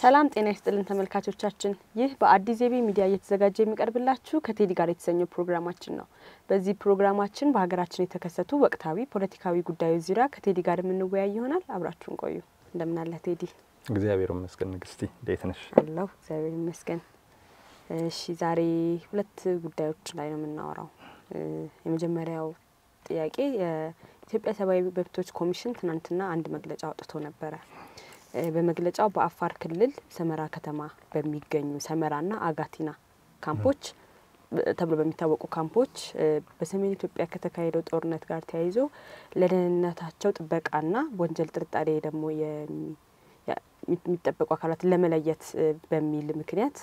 ሰላም ጤና ይስጥልን ተመልካቾቻችን፣ ይህ በአዲስ ዜቤ ሚዲያ እየተዘጋጀ የሚቀርብላችሁ ከቴዲ ጋር የተሰኘው ፕሮግራማችን ነው። በዚህ ፕሮግራማችን በሀገራችን የተከሰቱ ወቅታዊ ፖለቲካዊ ጉዳዮች ዙሪያ ከቴዲ ጋር የምንወያይ ይሆናል። አብራችሁን ቆዩ። እንደምናለህ ቴዲ? እግዚአብሔር ይመስገን። ንግስቲ እንዴት ነሽ? አለሁ እግዚአብሔር ይመስገን። እሺ ዛሬ ሁለት ጉዳዮች ላይ ነው የምናወራው። የመጀመሪያው ጥያቄ የኢትዮጵያ ሰብአዊ መብቶች ኮሚሽን ትናንትና አንድ መግለጫ አውጥቶ ነበረ። በመግለጫው በአፋር ክልል ሰመራ ከተማ በሚገኙ ሰመራና አጋቲና ካምፖች ተብሎ በሚታወቁ ካምፖች በሰሜን ኢትዮጵያ ከተካሄደው ጦርነት ጋር ተያይዞ ለደህንነታቸው ጥበቃና ወንጀል ጥርጣሬ ደግሞ የሚጠበቁ አካላትን ለመለየት በሚል ምክንያት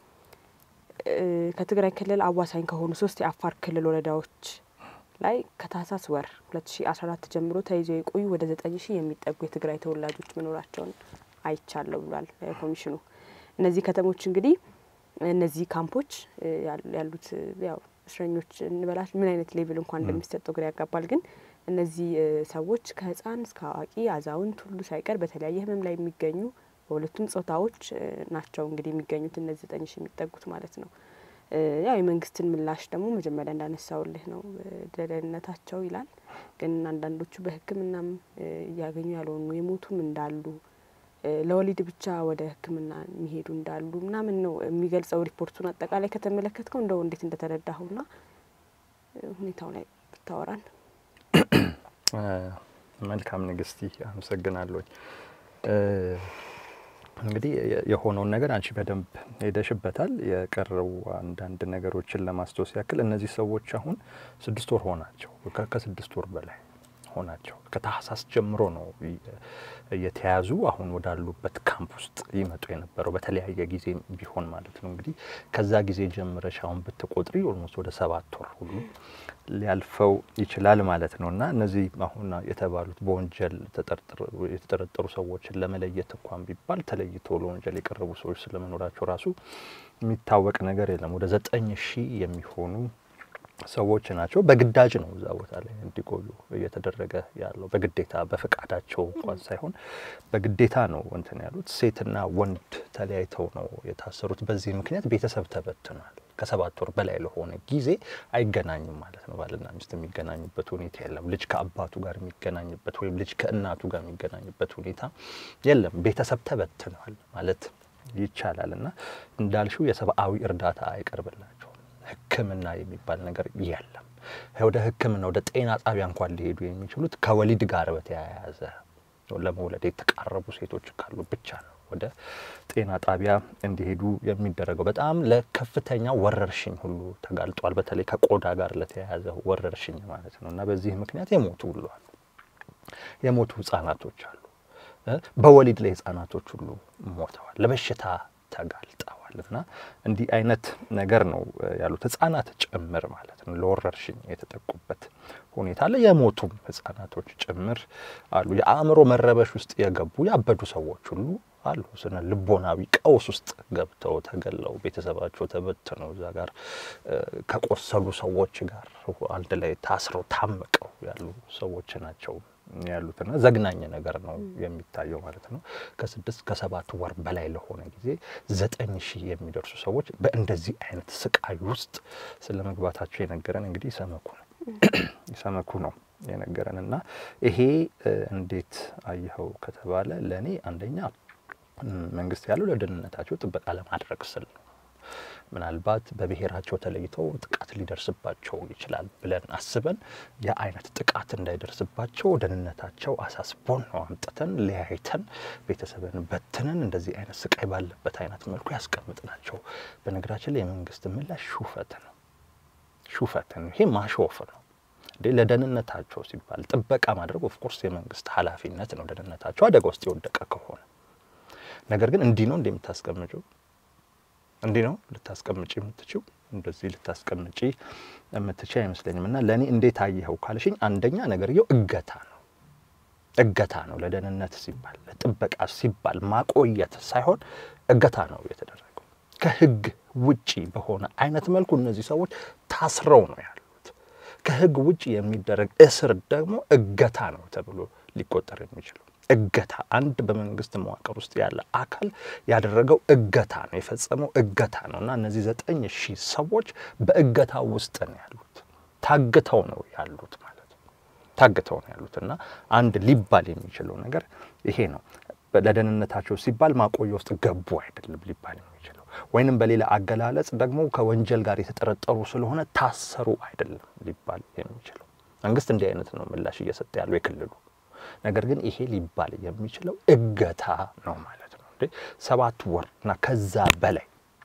ከትግራይ ክልል አዋሳኝ ከሆኑ ሶስት የአፋር ክልል ወረዳዎች ላይ ከታህሳስ ወር ሁለት ሺ አስራ አራት ጀምሮ ተይዘው የቆዩ ወደ ዘጠኝ ሺህ የሚጠጉ የትግራይ ተወላጆች መኖራቸውን አይቻለሁ ብሏል ኮሚሽኑ። እነዚህ ከተሞች እንግዲህ እነዚህ ካምፖች ያሉት ያው እስረኞች እንበላሽ ምን አይነት ሌቭል እንኳን እንደሚሰጠው ግራ ያጋባል። ግን እነዚህ ሰዎች ከህፃን እስከ አዋቂ አዛውንት ሁሉ ሳይቀር በተለያየ ህመም ላይ የሚገኙ በሁለቱም ጾታዎች ናቸው እንግዲህ የሚገኙት እነዚህ ዘጠኝ ሺህ የሚጠጉት ማለት ነው። ያው የመንግስትን ምላሽ ደግሞ መጀመሪያ እንዳነሳውልህ ነው ደህንነታቸው ይላል። ግን አንዳንዶቹ በሕክምናም እያገኙ ያልሆኑ የሞቱም እንዳሉ ለወሊድ ብቻ ወደ ሕክምና የሚሄዱ እንዳሉ ምናምን ነው የሚገልጸው ሪፖርቱን። አጠቃላይ ከተመለከትከው እንደው እንዴት እንደተረዳኸውና ሁኔታው ላይ ብታወራን። መልካም ንግስቲ፣ አመሰግናለሁኝ። እንግዲህ የሆነውን ነገር አንቺ በደንብ ሄደሽበታል። የቀረው አንዳንድ ነገሮችን ለማስታወስ ያክል እነዚህ ሰዎች አሁን ስድስት ወር ሆናቸው፣ ከስድስት ወር በላይ ሆናቸው። ከታህሳስ ጀምሮ ነው እየተያዙ አሁን ወዳሉበት ካምፕ ውስጥ ይመጡ የነበረው በተለያየ ጊዜ ቢሆን ማለት ነው። እንግዲህ ከዛ ጊዜ ጀምረሽ አሁን ብትቆጥሪ ኦልሞስት ወደ ሰባት ወር ሁሉ ሊያልፈው ይችላል ማለት ነው። እና እነዚህ አሁን የተባሉት በወንጀል የተጠረጠሩ ሰዎችን ለመለየት እንኳን ቢባል ተለይቶ ለወንጀል የቀረቡ ሰዎች ስለመኖራቸው ራሱ የሚታወቅ ነገር የለም። ወደ ዘጠኝ ሺህ የሚሆኑ ሰዎች ናቸው። በግዳጅ ነው እዛ ቦታ ላይ እንዲቆዩ እየተደረገ ያለው በግዴታ በፈቃዳቸው እንኳን ሳይሆን በግዴታ ነው እንትን ያሉት። ሴትና ወንድ ተለያይተው ነው የታሰሩት። በዚህ ምክንያት ቤተሰብ ተበትኗል። ከሰባት ወር በላይ ለሆነ ጊዜ አይገናኙም ማለት ነው። ባልና ሚስት የሚገናኙበት ሁኔታ የለም። ልጅ ከአባቱ ጋር የሚገናኝበት ወይም ልጅ ከእናቱ ጋር የሚገናኝበት ሁኔታ የለም። ቤተሰብ ተበትኗል ማለት ይቻላል። እና እንዳልሽው የሰብአዊ እርዳታ አይቀርብላቸው ሕክምና የሚባል ነገር የለም። ወደ ሕክምና ወደ ጤና ጣቢያ እንኳን ሊሄዱ የሚችሉት ከወሊድ ጋር በተያያዘ ለመውለድ የተቃረቡ ሴቶች ካሉ ብቻ ነው ወደ ጤና ጣቢያ እንዲሄዱ የሚደረገው። በጣም ለከፍተኛ ወረርሽኝ ሁሉ ተጋልጧል። በተለይ ከቆዳ ጋር ለተያያዘ ወረርሽኝ ማለት ነው እና በዚህ ምክንያት የሞቱ ሁሉ አሉ። የሞቱ ህጻናቶች አሉ። በወሊድ ላይ ህጻናቶች ሁሉ ሞተዋል። ለበሽታ ተጋልጠዋል እና እንዲህ አይነት ነገር ነው ያሉት ህጻናት ጭምር ማለት ነው። ለወረርሽኝ የተጠቁበት ሁኔታ አለ። የሞቱም ህጻናቶች ጭምር አሉ። የአእምሮ መረበሽ ውስጥ የገቡ ያበዱ ሰዎች ሁሉ አሉ። ስነ ልቦናዊ ቀውስ ውስጥ ገብተው ተገለው ቤተሰባቸው ተበትነው እዛ ጋር ከቆሰሉ ሰዎች ጋር አንድ ላይ ታስረው ታምቀው ያሉ ሰዎች ናቸው ያሉትና ዘግናኝ ነገር ነው የሚታየው ማለት ነው። ከስድስት ከሰባት ወር በላይ ለሆነ ጊዜ ዘጠኝ ሺህ የሚደርሱ ሰዎች በእንደዚህ አይነት ስቃይ ውስጥ ስለ መግባታቸው የነገረን እንግዲህ ኢሰመኩ ነው ኢሰመኩ ነው የነገረን እና ይሄ እንዴት አየኸው ከተባለ ለእኔ አንደኛ መንግስት ያለው ለደህንነታቸው ጥበቃ ለማድረግ ስል ነው። ምናልባት በብሔራቸው ተለይተው ጥቃት ሊደርስባቸው ይችላል ብለን አስበን የአይነት ጥቃት እንዳይደርስባቸው ደህንነታቸው አሳስቦን ነው አምጥተን ለያይተን ቤተሰብን በትነን እንደዚህ አይነት ስቃይ ባለበት አይነት መልኩ ያስቀምጥ ናቸው። በነገራችን ላይ የመንግስት ምላሽ ሹፈት ነው፣ ሹፈት ነው። ይሄ ማሾፍ ነው። እንዴ ለደህንነታቸው ሲባል ጥበቃ ማድረግ ኦፍኮርስ የመንግስት ኃላፊነት ነው፣ ደህንነታቸው አደጋ ውስጥ የወደቀ ከሆነ ነገር ግን እንዲህ ነው እንደምታስቀምጨው እንዲህ ነው ልታስቀምጪ የምትችው እንደዚህ ልታስቀምጪ የምትችል አይመስለኝም። እና ለእኔ እንዴት አየኸው ካልሽኝ አንደኛ ነገርየው እገታ ነው እገታ ነው። ለደህንነት ሲባል ለጥበቃ ሲባል ማቆየት ሳይሆን እገታ ነው የተደረገው። ከህግ ውጪ በሆነ አይነት መልኩ እነዚህ ሰዎች ታስረው ነው ያሉት። ከህግ ውጪ የሚደረግ እስር ደግሞ እገታ ነው ተብሎ ሊቆጠር የሚችለው እገታ አንድ በመንግስት መዋቅር ውስጥ ያለ አካል ያደረገው እገታ ነው የፈጸመው እገታ ነው እና እነዚህ ዘጠኝ ሺህ ሰዎች በእገታ ውስጥ ነው ያሉት፣ ታግተው ነው ያሉት ማለት ነው። ታግተው ነው ያሉት እና አንድ ሊባል የሚችለው ነገር ይሄ ነው። ለደህንነታቸው ሲባል ማቆያ ውስጥ ገቡ አይደለም ሊባል የሚችለው ወይንም በሌላ አገላለጽ ደግሞ ከወንጀል ጋር የተጠረጠሩ ስለሆነ ታሰሩ አይደለም ሊባል የሚችለው። መንግስት እንዲህ አይነት ነው ምላሽ እየሰጠ ያለው የክልሉ ነገር ግን ይሄ ሊባል የሚችለው እገታ ነው ማለት ነው። እንዴ ሰባት ወር እና ከዛ በላይ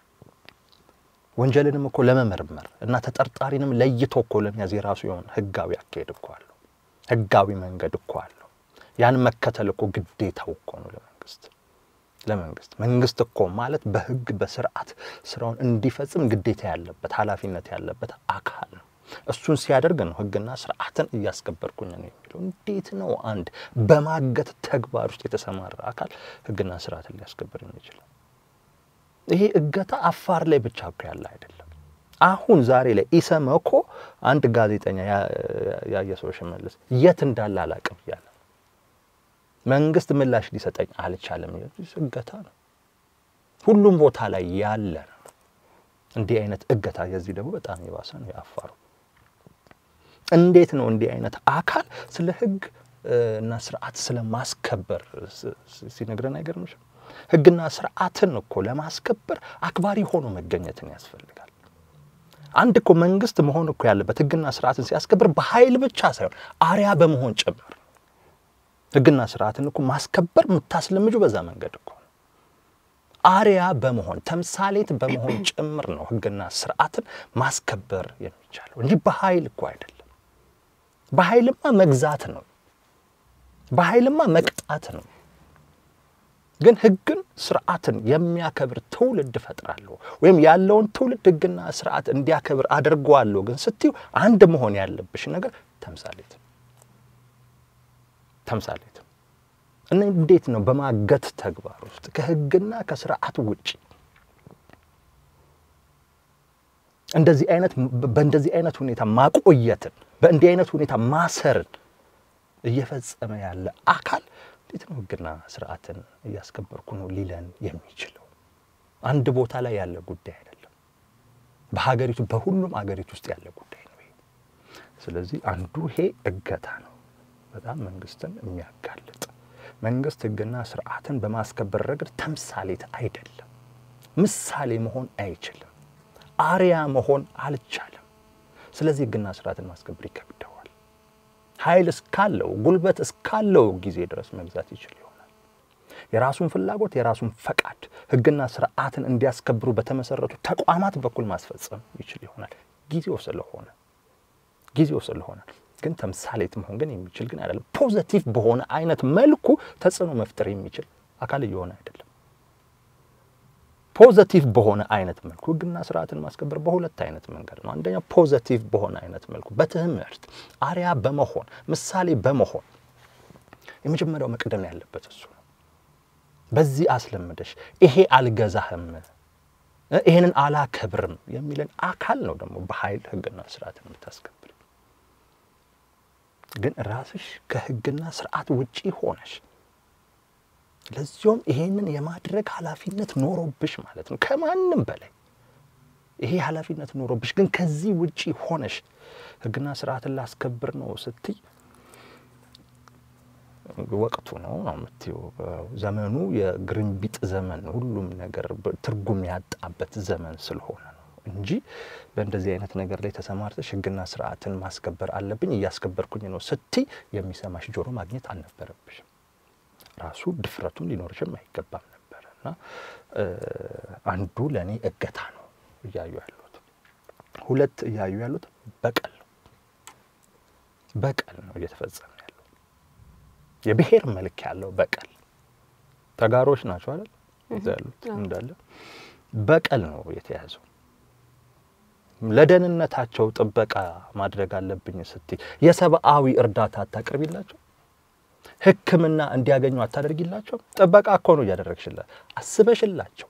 ወንጀልንም እኮ ለመመርመር እና ተጠርጣሪንም ለይቶ እኮ ለመያዝ የራሱ የሆነ ህጋዊ አካሄድ እኮ አለው። ህጋዊ መንገድ እኮ አለው። ያን መከተል እኮ ግዴታው እኮ ነው ለመንግስት ለመንግስት መንግስት እኮ ማለት በህግ በስርዓት ስራውን እንዲፈጽም ግዴታ ያለበት ኃላፊነት ያለበት አካል ነው። እሱን ሲያደርግ ነው ህግና ስርዓትን እያስከበርኩኝ ነው የሚለው። እንዴት ነው አንድ በማገት ተግባር ውስጥ የተሰማራ አካል ህግና ስርዓትን ሊያስከብር የሚችለው? ይሄ እገታ አፋር ላይ ብቻ እኮ ያለ አይደለም። አሁን ዛሬ ላይ ኢሰመኮ አንድ ጋዜጠኛ ያየ ሰው ሽመልስ የት እንዳለ አላቅም እያለ መንግስት ምላሽ ሊሰጠኝ አልቻለም። እገታ ነው፣ ሁሉም ቦታ ላይ ያለ ነው። እንዲህ አይነት እገታ የዚህ ደግሞ በጣም የባሰ ነው የአፋሩ። እንዴት ነው እንዲህ አይነት አካል ስለ ህግ እና ስርዓት ስለ ማስከበር ሲነግረን አይገርምሽም? ህግና ስርዓትን እኮ ለማስከበር አክባሪ ሆኖ መገኘትን ያስፈልጋል። አንድ እኮ መንግስት መሆን እኮ ያለበት ህግና ስርዓትን ሲያስከብር በኃይል ብቻ ሳይሆን አርያ በመሆን ጭምር ህግና ስርዓትን እኮ ማስከበር የምታስለምጁ በዛ መንገድ እኮ ነው። አርያ በመሆን ተምሳሌት በመሆን ጭምር ነው ህግና ስርዓትን ማስከበር የሚቻለው እንጂ በኃይል እኮ አይደለም። በኃይልማ መግዛት ነው። በኃይልማ መቅጣት ነው። ግን ህግን ስርዓትን የሚያከብር ትውልድ እፈጥራለሁ ወይም ያለውን ትውልድ ህግና ስርዓት እንዲያከብር አድርገዋለሁ ግን ስትዩ አንድ መሆን ያለብሽ ነገር ተምሳሌት ተምሳሌት እና እንዴት ነው በማገት ተግባር ውስጥ ከህግና ከስርዓት ውጪ እንደዚህ አይነት በእንደዚህ አይነት ሁኔታ ማቆየትን በእንዲህ አይነት ሁኔታ ማሰርን እየፈጸመ ያለ አካል እንዴት ነው ህግና ስርዓትን እያስከበርኩ ነው ሊለን የሚችለው? አንድ ቦታ ላይ ያለ ጉዳይ አይደለም። በሀገሪቱ በሁሉም አገሪቱ ውስጥ ያለ ጉዳይ ነው ይሄ። ስለዚህ አንዱ ይሄ እገታ ነው፣ በጣም መንግስትን የሚያጋልጥ መንግስት ህግና ስርዓትን በማስከበር ረገድ ተምሳሌት አይደለም፣ ምሳሌ መሆን አይችልም፣ አርያ መሆን አልቻለም። ስለዚህ ህግና ስርዓትን ማስከበር ይከብደዋል። ኃይል እስካለው ጉልበት እስካለው ጊዜ ድረስ መግዛት ይችል ይሆናል። የራሱን ፍላጎት የራሱን ፈቃድ ህግና ስርዓትን እንዲያስከብሩ በተመሰረቱ ተቋማት በኩል ማስፈጸም ይችል ይሆናል። ጊዜው ስለሆነ ጊዜው ስለሆነ ግን ተምሳሌት መሆን ግን የሚችል ግን አይደለም። ፖዘቲቭ በሆነ አይነት መልኩ ተጽዕኖ መፍጠር የሚችል አካል እየሆነ አይደለም። ፖዘቲቭ በሆነ አይነት መልኩ ህግና ስርዓትን ማስከበር በሁለት አይነት መንገድ ነው። አንደኛው ፖዘቲቭ በሆነ አይነት መልኩ በትምህርት አርያ በመሆን ምሳሌ በመሆን የመጀመሪያው መቅደም ያለበት እሱ ነው። በዚህ አስለምደሽ ይሄ አልገዛህም፣ ይሄንን አላከብርም የሚለን አካል ነው ደግሞ በኃይል ህግና ስርዓትን የምታስከብር ግን ራስሽ ከህግና ስርዓት ውጪ ሆነሽ ለዚያውም ይሄንን የማድረግ ኃላፊነት ኖሮብሽ ማለት ነው። ከማንም በላይ ይሄ ኃላፊነት ኖሮብሽ ግን ከዚህ ውጪ ሆነሽ ህግና ስርዓትን ላስከብር ነው ስትይ ወቅቱ ነው ነው የምትይው። ዘመኑ የግርንቢጥ ዘመን፣ ሁሉም ነገር ትርጉም ያጣበት ዘመን ስለሆነ ነው እንጂ በእንደዚህ አይነት ነገር ላይ ተሰማርተሽ ህግና ስርዓትን ማስከበር አለብኝ እያስከበርኩኝ ነው ስትይ የሚሰማሽ ጆሮ ማግኘት አልነበረብሽም። ራሱ ድፍረቱን ሊኖርሽም አይገባም ነበረ እና አንዱ ለእኔ እገታ ነው እያዩ ያሉት። ሁለት እያዩ ያሉት በቀል ነው። በቀል ነው እየተፈጸመ ያለው የብሔር መልክ ያለው በቀል። ተጋሮች ናቸው አይደል እዛ ያሉት እንዳለ በቀል ነው የተያዘው። ለደህንነታቸው ጥበቃ ማድረግ አለብኝ ስትይ የሰብአዊ እርዳታ አታቅርቢላቸው? ሕክምና እንዲያገኙ አታደርጊላቸው? ጥበቃ እኮ ነው እያደረግሽላቸው። አስበሽላቸው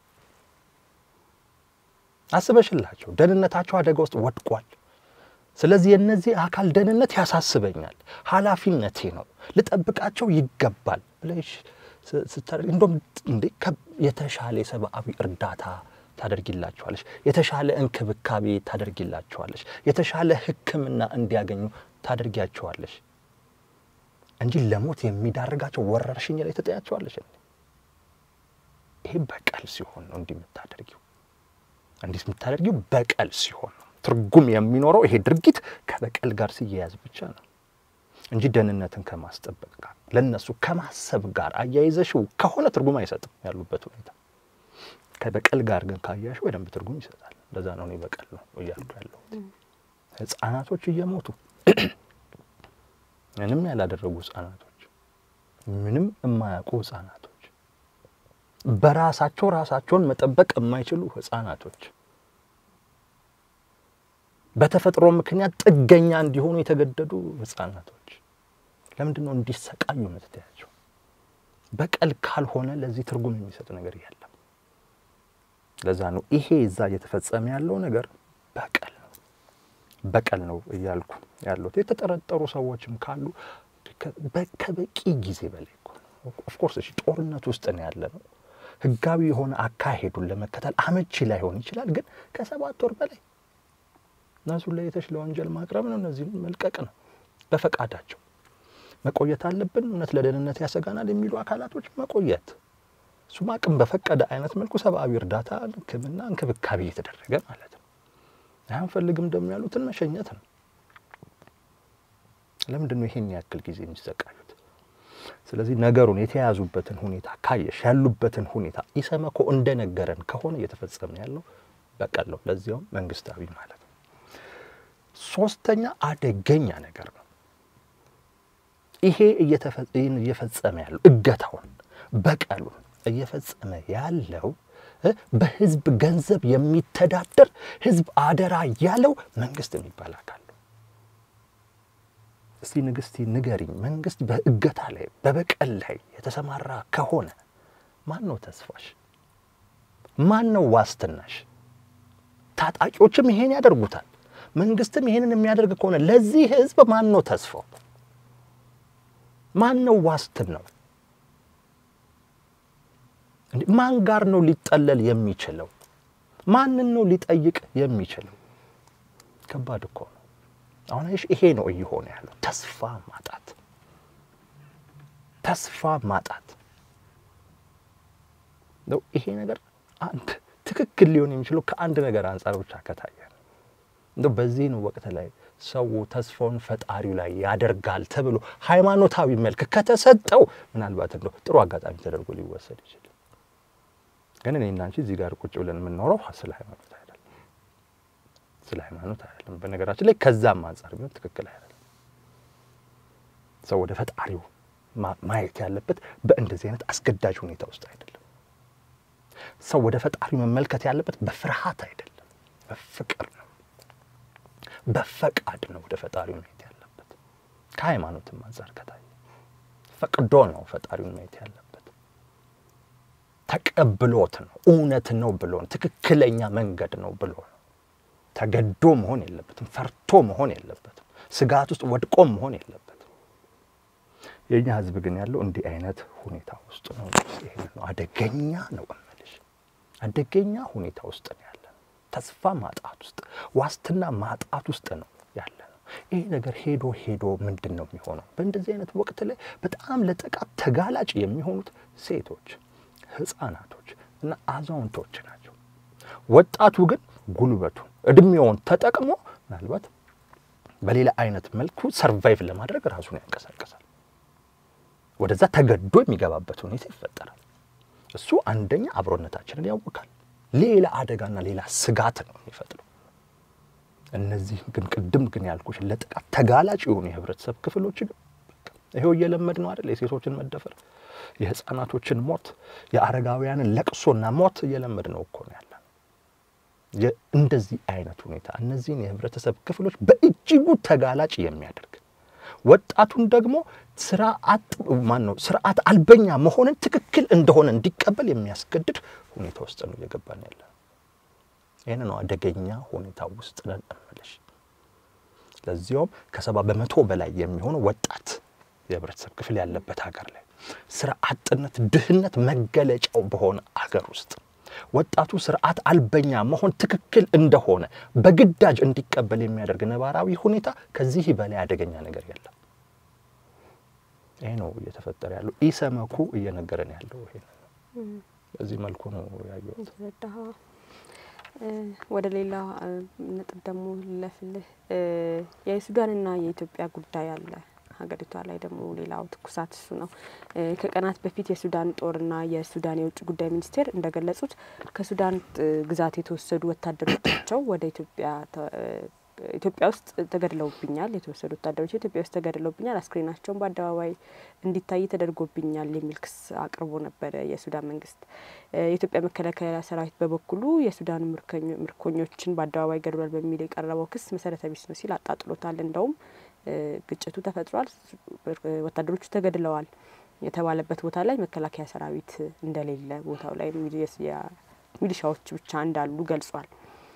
አስበሽላቸው ደህንነታቸው አደጋ ውስጥ ወድቋል። ስለዚህ የእነዚህ አካል ደህንነት ያሳስበኛል፣ ኃላፊነቴ ነው፣ ልጠብቃቸው ይገባል ብለሽ ስታደርግ እንደውም እንዴ የተሻለ የሰብአዊ እርዳታ ታደርጊላቸዋለሽ፣ የተሻለ እንክብካቤ ታደርጊላቸዋለሽ፣ የተሻለ ሕክምና እንዲያገኙ ታደርጊያቸዋለሽ እንጂ ለሞት የሚዳርጋቸው ወረርሽኝ ላይ ትጠያቸዋለሽ። ይሄ በቀል ሲሆን ነው እንዲህ የምታደርጊው። እንዲህ የምታደርጊው በቀል ሲሆን ነው። ትርጉም የሚኖረው ይሄ ድርጊት ከበቀል ጋር ሲያያዝ ብቻ ነው እንጂ ደህንነትን ከማስጠበቅ ጋር ለነሱ ከማሰብ ጋር አያይዘሽው ከሆነ ትርጉም አይሰጥም ያሉበት ሁኔታ። ከበቀል ጋር ግን ካያሽ በደንብ ትርጉም ይሰጣል። ለዛ ነው እኔ በቀል ነው እያልኩ ያለሁት። ህጻናቶች እየሞቱ ምንም ያላደረጉ ህጻናቶች፣ ምንም የማያውቁ ህጻናቶች፣ በራሳቸው ራሳቸውን መጠበቅ የማይችሉ ህጻናቶች በተፈጥሮ ምክንያት ጥገኛ እንዲሆኑ የተገደዱ ህጻናቶች ለምንድን ነው እንዲሰቃዩ የምትታያቸው? በቀል ካልሆነ ለዚህ ትርጉም የሚሰጥ ነገር የለም። ለዛ ነው ይሄ እዛ እየተፈጸመ ያለው ነገር በቀል ነው፣ በቀል ነው እያልኩ ያለሁት። የተጠረጠሩ ሰዎችም ካሉ ከበቂ ጊዜ በላይ እኮ ነው። ኦፍኮርስ እሺ፣ ጦርነት ውስጥ ነው ያለ ነው። ህጋዊ የሆነ አካሄዱን ለመከተል አመቺ ላይሆን ይችላል። ግን ከሰባት ወር በላይ እነሱን ለይተሽ ለወንጀል ማቅረብ ነው። እነዚህም መልቀቅ ነው። በፈቃዳቸው መቆየት አለብን፣ እውነት ለደህንነት ያሰጋናል የሚሉ አካላቶች መቆየት፣ እሱም አቅም በፈቀደ አይነት መልኩ ሰብአዊ እርዳታ፣ ሕክምና፣ እንክብካቤ እየተደረገ ማለት ነው። አንፈልግም ደግሞ ያሉትን መሸኘት ነው። ለምንድን ነው ይሄን ያክል ጊዜ የሚሰቃዩት? ስለዚህ ነገሩን የተያዙበትን ሁኔታ ካየሽ ያሉበትን ሁኔታ ኢሰመኮ እንደነገረን ከሆነ እየተፈጸመ ያለው በቀል ነው፣ ለዚያውም መንግስታዊ ማለት ነው። ሶስተኛ አደገኛ ነገር ነው። ይሄ እየፈጸመ ያለው እገታውን፣ በቀሉን እየፈጸመ ያለው በህዝብ ገንዘብ የሚተዳደር ህዝብ አደራ ያለው መንግስት የሚባል አካል ነው። እስቲ ንግስቲ ንገሪኝ፣ መንግስት በእገታ ላይ በበቀል ላይ የተሰማራ ከሆነ ማን ነው ተስፋሽ? ማን ነው ዋስትናሽ? ታጣቂዎችም ይሄን ያደርጉታል። መንግስትም ይሄንን የሚያደርግ ከሆነ ለዚህ ህዝብ ማን ነው ተስፋው? ማን ነው ዋስትናው? ማን ጋር ነው ሊጠለል የሚችለው? ማንን ነው ሊጠይቅ የሚችለው? ከባድ እኮ ነው። አሁን ይሄ ነው እየሆነ ያለው ተስፋ ማጣት፣ ተስፋ ማጣት ነው። ይሄ ነገር አንድ ትክክል ሊሆን የሚችለው ከአንድ ነገር አንጻር ብቻ ከታየ ነው። እንደው በዚህ ነው ወቅት ላይ ሰው ተስፋውን ፈጣሪው ላይ ያደርጋል ተብሎ ሃይማኖታዊ መልክ ከተሰጠው ምናልባት እንደው ጥሩ አጋጣሚ ተደርጎ ሊወሰድ ይችላል። ግን እኔ እና አንቺ እዚህ ጋር ቁጭ ብለን የምናወራው ስለ ሃይማኖት አይደለም፣ ስለ ሃይማኖት አይደለም። በነገራችን ላይ ከዛም አንጻር ቢሆን ትክክል አይደለም። ሰው ወደ ፈጣሪው ማየት ያለበት በእንደዚህ አይነት አስገዳጅ ሁኔታ ውስጥ አይደለም። ሰው ወደ ፈጣሪው መመልከት ያለበት በፍርሃት አይደለም፣ በፍቅር ነው፣ በፈቃድ ነው ወደ ፈጣሪው ማየት ያለበት። ከሃይማኖትም አንጻር ከታየ ፈቅዶ ነው ፈጣሪውን ማየት ያለበት። ተቀብሎት ነው፣ እውነት ነው ብሎ ነው፣ ትክክለኛ መንገድ ነው ብሎ ነው። ተገዶ መሆን የለበትም፣ ፈርቶ መሆን የለበትም፣ ስጋት ውስጥ ወድቆ መሆን የለበትም። የእኛ ህዝብ ግን ያለው እንዲህ አይነት ሁኔታ ውስጥ ነው። ይሄ ነው አደገኛ ነው እምልሽ፣ አደገኛ ሁኔታ ውስጥ ነው ያለ ነው። ተስፋ ማጣት ውስጥ፣ ዋስትና ማጣት ውስጥ ነው ያለ ነው። ይሄ ነገር ሄዶ ሄዶ ምንድን ነው የሚሆነው? በእንደዚህ አይነት ወቅት ላይ በጣም ለጥቃት ተጋላጭ የሚሆኑት ሴቶች፣ ህፃናቶች እና አዛውንቶች ናቸው። ወጣቱ ግን ጉልበቱን እድሜውን ተጠቅሞ ምናልባት በሌላ አይነት መልኩ ሰርቫይቭ ለማድረግ ራሱን ያንቀሳቀሳል። ወደዛ ተገዶ የሚገባበት ሁኔታ ይፈጠራል። እሱ አንደኛ አብሮነታችንን ያውካል፣ ሌላ አደጋና ሌላ ስጋት ነው የሚፈጥረው። እነዚህ ግን ቅድም ግን ያልኩሽ ለጥቃት ተጋላጭ የሆኑ የህብረተሰብ ክፍሎች ግን ይሄው እየለመድ ነው አይደል? የሴቶችን መደፈር፣ የህፃናቶችን ሞት፣ የአረጋውያንን ለቅሶና ሞት እየለመድ ነው እኮ ነው ያለ እንደዚህ አይነት ሁኔታ እነዚህን የህብረተሰብ ክፍሎች በእጅጉ ተጋላጭ የሚያደርግ ወጣቱን ደግሞ ስራ አጥ ማን ነው ስርዓት አልበኛ መሆንን ትክክል እንደሆነ እንዲቀበል የሚያስገድድ ሁኔታ ውስጥ ነው እየገባን ያለ። ይህን ነው አደገኛ ሁኔታ ውስጥ ነን እምልሽ። ለዚያውም ከሰባ በመቶ በላይ የሚሆነው ወጣት የህብረተሰብ ክፍል ያለበት ሀገር ላይ ስራ አጥነት፣ ድህነት መገለጫው በሆነ አገር ውስጥ ወጣቱ ስርዓት አልበኛ መሆን ትክክል እንደሆነ በግዳጅ እንዲቀበል የሚያደርግ ነባራዊ ሁኔታ ከዚህ በላይ አደገኛ ነገር የለም። ይሄ ነው እየተፈጠረ ያለው። ኢሰመኩ እየነገረን ያለው ይሄ ነው። በዚህ መልኩ ነው ያየሁት። የተረዳህ ወደ ሌላ ነጥብ ደግሞ ልለፍልህ። የሱዳንና የኢትዮጵያ ጉዳይ አለ ሀገሪቷ ላይ ደግሞ ሌላው ትኩሳት እሱ ነው። ከቀናት በፊት የሱዳን ጦርና የሱዳን የውጭ ጉዳይ ሚኒስቴር እንደገለጹት ከሱዳን ግዛት የተወሰዱ ወታደሮቻቸው ወደ ኢትዮጵያ ኢትዮጵያ ውስጥ ተገድለውብኛል፣ የተወሰዱ ወታደሮች ኢትዮጵያ ውስጥ ተገድለውብኛል፣ አስክሬናቸውን በአደባባይ እንዲታይ ተደርጎብኛል የሚል ክስ አቅርቦ ነበረ የሱዳን መንግስት። የኢትዮጵያ መከላከያ ሰራዊት በበኩሉ የሱዳን ምርኮኞችን በአደባባይ ገድሏል በሚል የቀረበው ክስ መሰረተ ቢስ ነው ሲል አጣጥሎታል። እንደውም ግጭቱ ተፈጥሯል፣ ወታደሮቹ ተገድለዋል የተባለበት ቦታ ላይ መከላከያ ሰራዊት እንደሌለ ቦታው ላይ ሚሊሻዎች ብቻ እንዳሉ ገልጿል።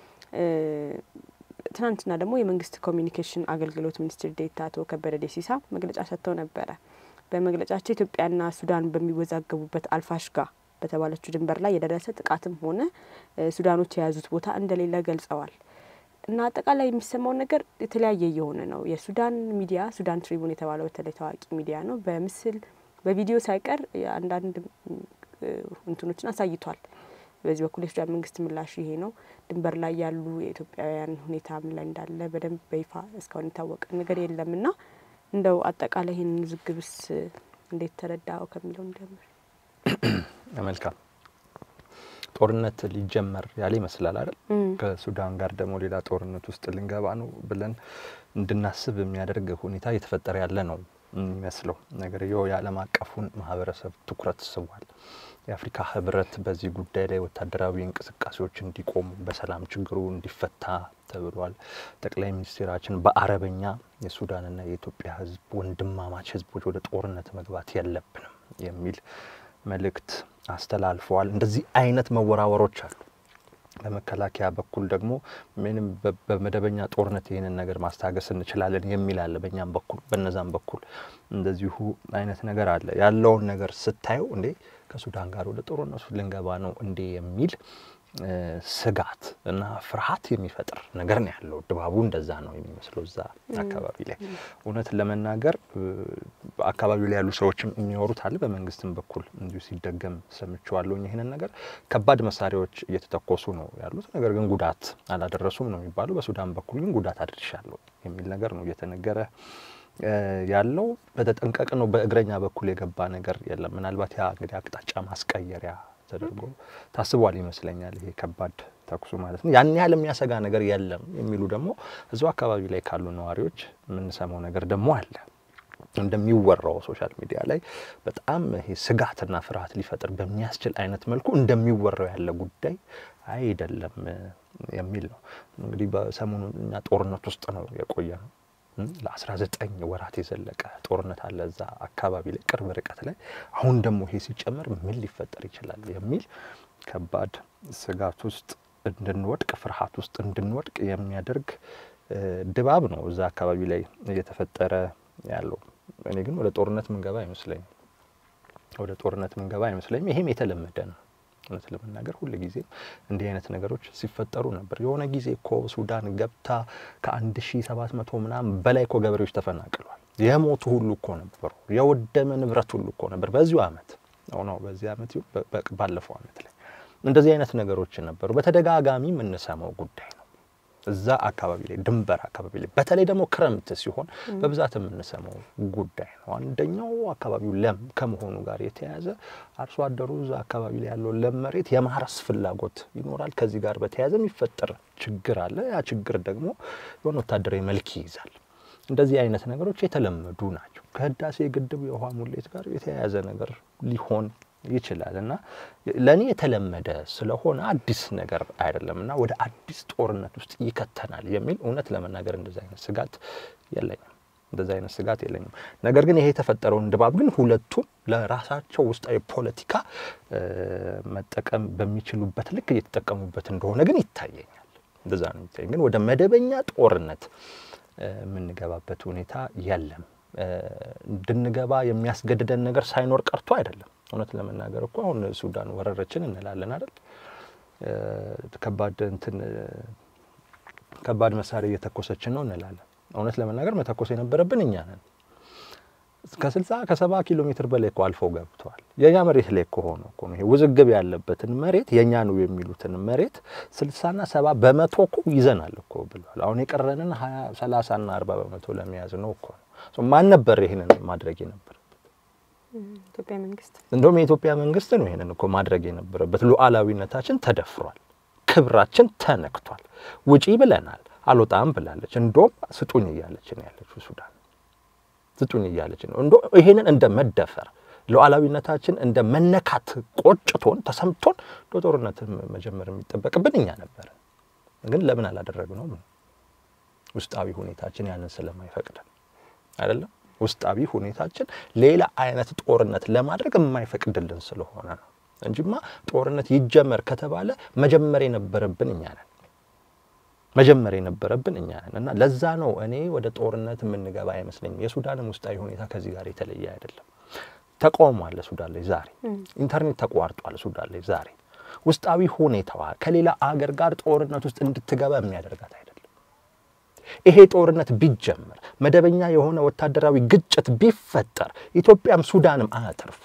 ትናንትና ደግሞ የመንግስት ኮሚኒኬሽን አገልግሎት ሚኒስትር ዴኤታ አቶ ከበደ ደሲሳ መግለጫ ሰጥተው ነበረ። በመግለጫቸው ኢትዮጵያና ሱዳን በሚወዛገቡበት አልፋሽጋ በተባለችው ድንበር ላይ የደረሰ ጥቃትም ሆነ ሱዳኖች የያዙት ቦታ እንደሌለ ገልጸዋል። እና አጠቃላይ የሚሰማው ነገር የተለያየ እየሆነ ነው። የሱዳን ሚዲያ ሱዳን ትሪቡን የተባለው በተለይ ታዋቂ ሚዲያ ነው። በምስል በቪዲዮ ሳይቀር አንዳንድ እንትኖችን አሳይቷል። በዚህ በኩል የሱዳን መንግስት ምላሽ ይሄ ነው። ድንበር ላይ ያሉ የኢትዮጵያውያን ሁኔታ ምን ላይ እንዳለ በደንብ በይፋ እስካሁን የታወቀ ነገር የለም እና እንደው አጠቃላይ ይህን ውዝግብስ እንዴት ተረዳው ከሚለው እንጀምር። መልካም ጦርነት ሊጀመር ያለ ይመስላል አይደል? ከሱዳን ጋር ደግሞ ሌላ ጦርነት ውስጥ ልንገባ ነው ብለን እንድናስብ የሚያደርግ ሁኔታ እየተፈጠረ ያለ ነው የሚመስለው ነገር ይኸው የዓለም አቀፉን ማህበረሰብ ትኩረት ስቧል። የአፍሪካ ህብረት በዚህ ጉዳይ ላይ ወታደራዊ እንቅስቃሴዎች እንዲቆሙ በሰላም ችግሩ እንዲፈታ ተብሏል። ጠቅላይ ሚኒስትራችን በአረበኛ የሱዳንና የኢትዮጵያ ህዝብ ወንድማማች ህዝቦች ወደ ጦርነት መግባት የለብንም የሚል መልእክት አስተላልፈዋል። እንደዚህ አይነት መወራወሮች አሉ። በመከላከያ በኩል ደግሞ ምንም በመደበኛ ጦርነት ይህንን ነገር ማስታገስ እንችላለን የሚል አለ። በእኛም በኩል በነዛም በኩል እንደዚሁ አይነት ነገር አለ። ያለውን ነገር ስታየው እንዴ ከሱዳን ጋር ወደ ጦርነቱ ልንገባ ነው እንዴ የሚል ስጋት እና ፍርሃት የሚፈጥር ነገር ነው ያለው። ድባቡ እንደዛ ነው የሚመስለው እዛ አካባቢ ላይ እውነት ለመናገር አካባቢው ላይ ያሉ ሰዎችም የሚወሩት አለ። በመንግስትም በኩል እንዲሁ ሲደገም ሰምቼዋለሁኝ። ይህንን ነገር ከባድ መሳሪያዎች እየተተኮሱ ነው ያሉት፣ ነገር ግን ጉዳት አላደረሱም ነው የሚባለው። በሱዳን በኩል ግን ጉዳት አድርሻለሁ የሚል ነገር ነው እየተነገረ ያለው። በተጠንቀቅ ነው በእግረኛ በኩል የገባ ነገር የለም። ምናልባት ያ እንግዲህ አቅጣጫ ማስቀየሪያ ተደርጎ ታስቧል ይመስለኛል። ይሄ ከባድ ተኩሱ ማለት ነው። ያን ያህል የሚያሰጋ ነገር የለም የሚሉ ደግሞ እዚሁ አካባቢ ላይ ካሉ ነዋሪዎች የምንሰማው ነገር ደግሞ አለ። እንደሚወራው ሶሻል ሚዲያ ላይ በጣም ይሄ ስጋትና ፍርሃት ሊፈጥር በሚያስችል አይነት መልኩ እንደሚወራው ያለ ጉዳይ አይደለም የሚል ነው። እንግዲህ በሰሞኑ እኛ ጦርነት ውስጥ ነው የቆየ ነው ለአስራ ዘጠኝ ወራት የዘለቀ ጦርነት አለ እዛ አካባቢ ላይ ቅርብ ርቀት ላይ። አሁን ደግሞ ይሄ ሲጨመር ምን ሊፈጠር ይችላል የሚል ከባድ ስጋት ውስጥ እንድንወድቅ፣ ፍርሃት ውስጥ እንድንወድቅ የሚያደርግ ድባብ ነው እዛ አካባቢ ላይ እየተፈጠረ ያለው። እኔ ግን ወደ ጦርነት ምንገባ አይመስለኝም። ወደ ጦርነት ምንገባ አይመስለኝም። ይሄም የተለመደ ነው። እውነት ለመናገር ሁል ጊዜ እንዲህ አይነት ነገሮች ሲፈጠሩ ነበር። የሆነ ጊዜ እኮ ሱዳን ገብታ ከአንድ ሺ ሰባት መቶ ምናምን በላይ እኮ ገበሬዎች ተፈናቅለዋል። የሞቱ ሁሉ እኮ ነበሩ። የወደመ ንብረት ሁሉ እኮ ነበር። በዚሁ አመት ነው በዚህ አመት ባለፈው አመት ላይ እንደዚህ አይነት ነገሮች ነበሩ። በተደጋጋሚ የምንሰማው ጉዳይ ነው። እዛ አካባቢ ላይ ድንበር አካባቢ ላይ በተለይ ደግሞ ክረምት ሲሆን በብዛት የምንሰማው ጉዳይ ነው። አንደኛው አካባቢው ለም ከመሆኑ ጋር የተያያዘ አርሶ አደሩ እዛ አካባቢ ላይ ያለው ለም መሬት የማረስ ፍላጎት ይኖራል። ከዚህ ጋር በተያያዘ የሚፈጠር ችግር አለ። ያ ችግር ደግሞ የሆነ ወታደራዊ መልክ ይይዛል። እንደዚህ አይነት ነገሮች የተለመዱ ናቸው። ከህዳሴ ግድብ የውሃ ሙሌት ጋር የተያያዘ ነገር ሊሆን ይችላል እና ለእኔ የተለመደ ስለሆነ አዲስ ነገር አይደለም እና ወደ አዲስ ጦርነት ውስጥ ይከተናል የሚል እውነት ለመናገር እንደዚ አይነት ስጋት የለኝም። እንደዚ አይነት ስጋት የለኝም። ነገር ግን ይሄ የተፈጠረውን ድባብ ግን ሁለቱም ለራሳቸው ውስጣዊ ፖለቲካ መጠቀም በሚችሉበት ልክ እየተጠቀሙበት እንደሆነ ግን ይታየኛል። እንደዛ ነው የሚታየኝ። ግን ወደ መደበኛ ጦርነት የምንገባበት ሁኔታ የለም እንድንገባ የሚያስገድደን ነገር ሳይኖር ቀርቶ አይደለም። እውነት ለመናገር እኮ አሁን ሱዳን ወረረችን እንላለን አይደል? ከባድ እንትን ከባድ መሳሪያ እየተኮሰችን ነው እንላለን። እውነት ለመናገር መተኮስ የነበረብን እኛ ነን። ከስልሳ ከሰባ ኪሎ ሜትር በላይ እኮ አልፈው ገብተዋል። የእኛ መሬት ላይ እኮ ሆኖ እኮ ይሄ ውዝግብ ያለበትን መሬት የእኛ ነው የሚሉትን መሬት ስልሳና ሰባ በመቶ እኮ ይዘናል እኮ ብለዋል። አሁን የቀረንን ሀያ ሰላሳና አርባ በመቶ ለመያዝ ነው እኮ ነው። ማን ነበር ይህንን ማድረግ የነበረበት? ኢትዮጵያ መንግስት። እንደውም የኢትዮጵያ መንግስት ነው ይህንን እኮ ማድረግ የነበረበት። ሉዓላዊነታችን ተደፍሯል፣ ክብራችን ተነክቷል። ውጪ ብለናል፣ አልወጣም ብላለች። እንደውም ስጡኝ እያለች ነው ያለችው ሱዳን ስጡኝ እያለች ነው። እንዶ ይሄንን እንደ መደፈር ሉዓላዊነታችን እንደ መነካት ቆጭቶን ተሰምቶን ጦርነት መጀመር የሚጠበቅብን እኛ ነበርን። ግን ለምን አላደረግነውም? ውስጣዊ ሁኔታችን ያንን ስለማይፈቅድን አይደለም። ውስጣዊ ሁኔታችን ሌላ አይነት ጦርነት ለማድረግ የማይፈቅድልን ስለሆነ ነው እንጂማ ጦርነት ይጀመር ከተባለ መጀመር የነበረብን እኛ ነን መጀመር የነበረብን እኛ ነን እና ለዛ ነው እኔ ወደ ጦርነት የምንገባ አይመስለኝም። የሱዳንም ውስጣዊ ሁኔታ ከዚህ ጋር የተለየ አይደለም። ተቃውሞ አለ ሱዳን ላይ ዛሬ። ኢንተርኔት ተቋርጧል ሱዳን ላይ ዛሬ። ውስጣዊ ሁኔታዋ ከሌላ አገር ጋር ጦርነት ውስጥ እንድትገባ የሚያደርጋት አይደለም። ይሄ ጦርነት ቢጀመር መደበኛ የሆነ ወታደራዊ ግጭት ቢፈጠር ኢትዮጵያም ሱዳንም አያተርፉ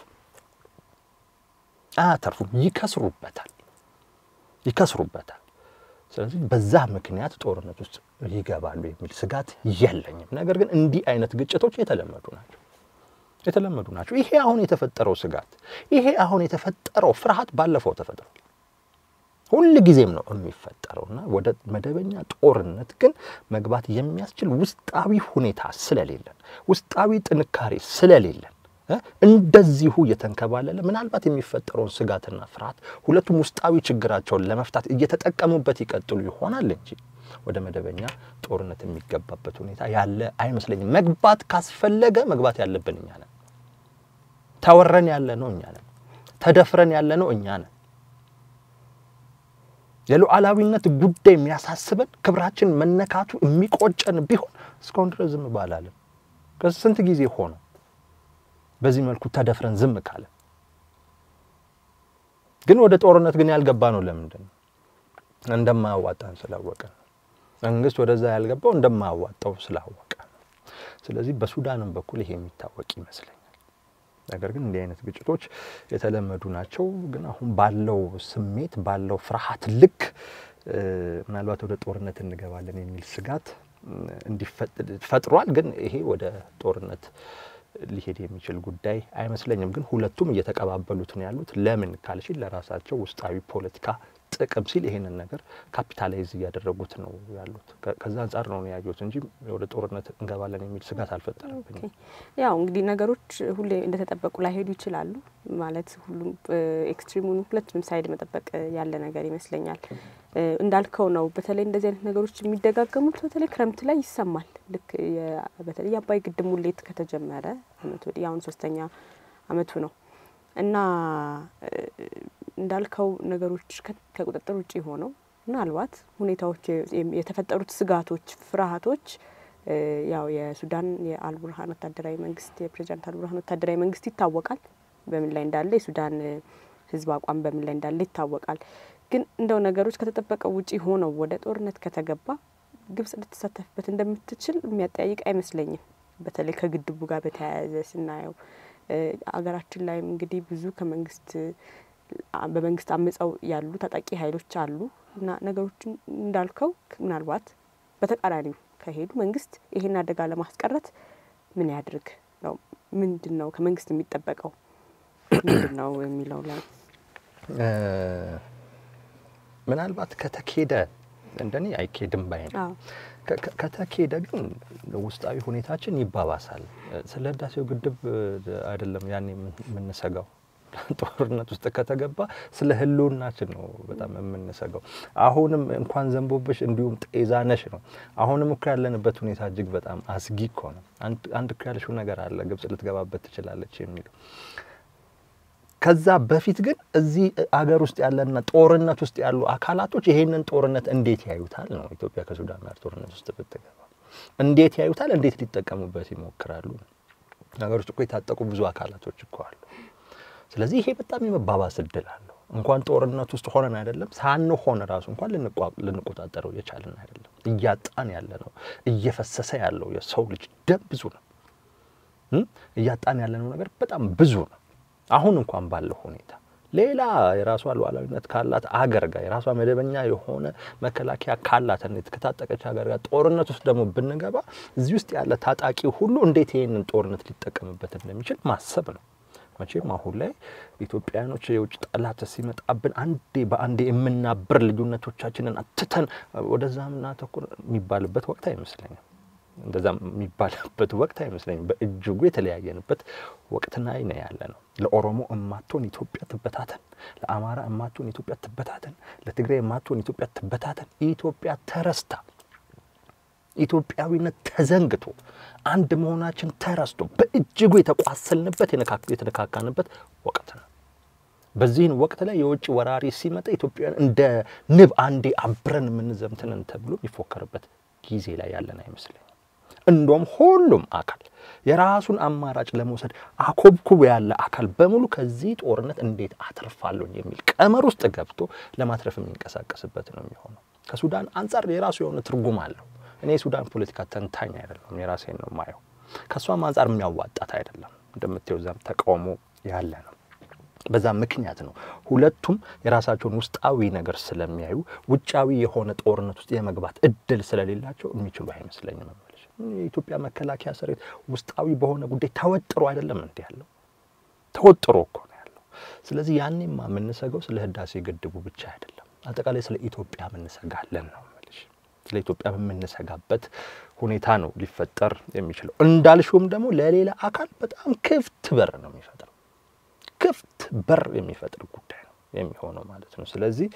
አያተርፉም፣ ይከስሩበታል ይከስሩበታል። ስለዚህ በዛ ምክንያት ጦርነት ውስጥ ይገባሉ የሚል ስጋት የለኝም። ነገር ግን እንዲህ አይነት ግጭቶች የተለመዱ ናቸው የተለመዱ ናቸው። ይሄ አሁን የተፈጠረው ስጋት፣ ይሄ አሁን የተፈጠረው ፍርሃት ባለፈው ተፈጥሯል። ሁል ጊዜም ነው የሚፈጠረው እና ወደ መደበኛ ጦርነት ግን መግባት የሚያስችል ውስጣዊ ሁኔታ ስለሌለን፣ ውስጣዊ ጥንካሬ ስለሌለን እንደዚሁ እየተንከባለለ ምናልባት የሚፈጠረውን ስጋትና ፍርሃት ሁለቱም ውስጣዊ ችግራቸውን ለመፍታት እየተጠቀሙበት ይቀጥሉ ይሆናል እንጂ ወደ መደበኛ ጦርነት የሚገባበት ሁኔታ ያለ አይመስለኝም። መግባት ካስፈለገ መግባት ያለብን እኛ ነን። ተወረን ያለ ነው እኛ ነን። ተደፍረን ያለ ነው እኛ ነን። የሉዓላዊነት ጉዳይ የሚያሳስበን ክብራችን መነካቱ የሚቆጨን ቢሆን እስካሁን ድረስ ዝም ባላለን። ከስንት ጊዜ ሆነው በዚህ መልኩ ተደፍረን ዝም ካለ ግን ወደ ጦርነት ግን ያልገባ ነው። ለምንድን ነው? እንደማያዋጣን ስላወቀ ነው። መንግስት ወደዛ ያልገባው እንደማያዋጣው ስላወቀ ነው። ስለዚህ በሱዳንም በኩል ይሄ የሚታወቅ ይመስለኛል። ነገር ግን እንዲህ አይነት ግጭቶች የተለመዱ ናቸው። ግን አሁን ባለው ስሜት ባለው ፍርሃት ልክ ምናልባት ወደ ጦርነት እንገባለን የሚል ስጋት እንዲፈጥሯል። ግን ይሄ ወደ ጦርነት ሊሄድ የሚችል ጉዳይ አይመስለኝም። ግን ሁለቱም እየተቀባበሉት ነው ያሉት። ለምን ካልሽ ለራሳቸው ውስጣዊ ፖለቲካ ጥቅም ሲል ይሄንን ነገር ካፒታላይዝ እያደረጉት ነው ያሉት። ከዛ አንጻር ነው ያዩት እንጂ ወደ ጦርነት እንገባለን የሚል ስጋት አልፈጠረብኝም። ያው እንግዲህ ነገሮች ሁሌ እንደተጠበቁ ላይሄዱ ይችላሉ። ማለት ሁሉም ኤክስትሪሙን ሁለቱንም ሳይድ መጠበቅ ያለ ነገር ይመስለኛል። እንዳልከው ነው። በተለይ እንደዚህ አይነት ነገሮች የሚደጋገሙት በተለይ ክረምት ላይ ይሰማል። ልክ በተለይ የአባይ ግድብ ሙሌት ከተጀመረ አመት ወዲህ አሁን ሶስተኛ አመቱ ነው እና እንዳልከው ነገሮች ከቁጥጥር ውጭ ሆነው ምናልባት ሁኔታዎች የተፈጠሩት ስጋቶች፣ ፍርሃቶች ያው የሱዳን የአልቡርሃን ወታደራዊ መንግስት የፕሬዚዳንት አልቡርሃን ወታደራዊ መንግስት ይታወቃል በምን ላይ እንዳለ፣ የሱዳን ህዝብ አቋም በምን ላይ እንዳለ ይታወቃል። ግን እንደው ነገሮች ከተጠበቀው ውጪ ሆነው ወደ ጦርነት ከተገባ ግብጽ ልትሳተፍበት እንደምትችል የሚያጠያይቅ አይመስለኝም። በተለይ ከግድቡ ጋር በተያያዘ ስናየው አገራችን ላይም እንግዲህ ብዙ ከመንግስት በመንግስት አምጸው ያሉ ታጣቂ ኃይሎች አሉ እና ነገሮችን እንዳልከው ምናልባት በተቃራኒው ከሄዱ መንግስት ይሄን አደጋ ለማስቀረት ምን ያድርግ ነው? ምንድን ነው ከመንግስት የሚጠበቀው ምንድን ነው የሚለው ላይ ምናልባት ከተኬደ እንደኔ አይኬድም ባይ ነው። ከተኬደ ግን ውስጣዊ ሁኔታችን ይባባሳል። ስለ ህዳሴው ግድብ አይደለም ያኔ የምንሰጋው ጦርነት ውስጥ ከተገባ ስለ ህልውናችን ነው በጣም የምንሰጋው። አሁንም እንኳን ዘንቦብሽ እንዲሁም ጤዛነሽ ነው። አሁንም እኮ ያለንበት ሁኔታ እጅግ በጣም አስጊ እኮ ነው። አንድ እኮ ያልሽው ነገር አለ ግብጽ ልትገባበት ትችላለች የሚለው ከዛ በፊት ግን እዚህ አገር ውስጥ ያለና ጦርነት ውስጥ ያሉ አካላቶች ይሄንን ጦርነት እንዴት ያዩታል ነው። ኢትዮጵያ ከሱዳን ጋር ጦርነት ውስጥ ብትገባ እንዴት ያዩታል? እንዴት ሊጠቀሙበት ይሞክራሉ? ነገሮች እኮ የታጠቁ ብዙ አካላቶች እኮ አሉ። ስለዚህ ይሄ በጣም የመባባስ እድል አለው። እንኳን ጦርነት ውስጥ ሆነን አይደለም ሳንሆን ራሱ እንኳን ልንቆጣጠረው የቻልን አይደለም። እያጣን ያለ ነው። እየፈሰሰ ያለው የሰው ልጅ ደም ብዙ ነው። እያጣን ያለነው ነገር በጣም ብዙ ነው። አሁን እንኳን ባለው ሁኔታ ሌላ የራሷ ሉዓላዊነት ካላት አገር ጋር የራሷ መደበኛ የሆነ መከላከያ ካላት ከታጠቀች ሀገር ጋር ጦርነት ውስጥ ደግሞ ብንገባ እዚህ ውስጥ ያለ ታጣቂ ሁሉ እንዴት ይህንን ጦርነት ሊጠቀምበት እንደሚችል ማሰብ ነው። መቼም አሁን ላይ ኢትዮጵያውያኖች የውጭ ጠላት ሲመጣብን አንዴ በአንዴ የምናብር ልዩነቶቻችንን አትተን ወደዛ ምናተኩር የሚባልበት ወቅት አይመስለኝም። እንደዛ የሚባልበት ወቅት አይመስለኝም። በእጅጉ የተለያየንበት ወቅት ላይ ነው ያለ ነው። ለኦሮሞ እማትሆን ኢትዮጵያ ትበታተን፣ ለአማራ እማትሆን ኢትዮጵያ ትበታተን፣ ለትግራይ እማትሆን ኢትዮጵያ ትበታተን። ኢትዮጵያ ተረስታ ኢትዮጵያዊነት ተዘንግቶ አንድ መሆናችን ተረስቶ በእጅጉ የተቋሰልንበት የተነካካንበት ወቅት ነው። በዚህን ወቅት ላይ የውጭ ወራሪ ሲመጣ ኢትዮጵያውያን እንደ ንብ አንዴ አብረን የምንዘምትንን ተብሎ የሚፎከርበት ጊዜ ላይ ያለን አይመስለኝም። እንደውም ሁሉም አካል የራሱን አማራጭ ለመውሰድ አኮብኩብ ያለ አካል በሙሉ ከዚህ ጦርነት እንዴት አተርፋለሁ የሚል ቀመር ውስጥ ገብቶ ለማትረፍ የሚንቀሳቀስበት ነው የሚሆነው። ከሱዳን አንጻር የራሱ የሆነ ትርጉም አለው። እኔ የሱዳን ፖለቲካ ተንታኝ አይደለም፣ የራሴን ነው የማየው። ከእሷም አንጻር የሚያዋጣት አይደለም። እንደምታየው እዛም ተቃውሞ ያለ ነው። በዛ ምክንያት ነው ሁለቱም የራሳቸውን ውስጣዊ ነገር ስለሚያዩ ውጫዊ የሆነ ጦርነት ውስጥ የመግባት እድል ስለሌላቸው የሚችሉ አይመስለኝም። መመለሽ የኢትዮጵያ መከላከያ ሰራዊት ውስጣዊ በሆነ ጉዳይ ተወጥሮ አይደለም እንዲ ያለው ተወጥሮ እኮ ነው ያለው። ስለዚህ ያኔማ የምንሰገው ስለ ህዳሴ ግድቡ ብቻ አይደለም፣ አጠቃላይ ስለ ኢትዮጵያ የምንሰጋለን ነው ስለ ኢትዮጵያ በምንሰጋበት ሁኔታ ነው ሊፈጠር የሚችለው። እንዳልሽውም ደግሞ ለሌላ አካል በጣም ክፍት በር ነው የሚፈጥረው ክፍት በር የሚፈጥር ጉዳይ ነው የሚሆነው ማለት ነው። ስለዚህ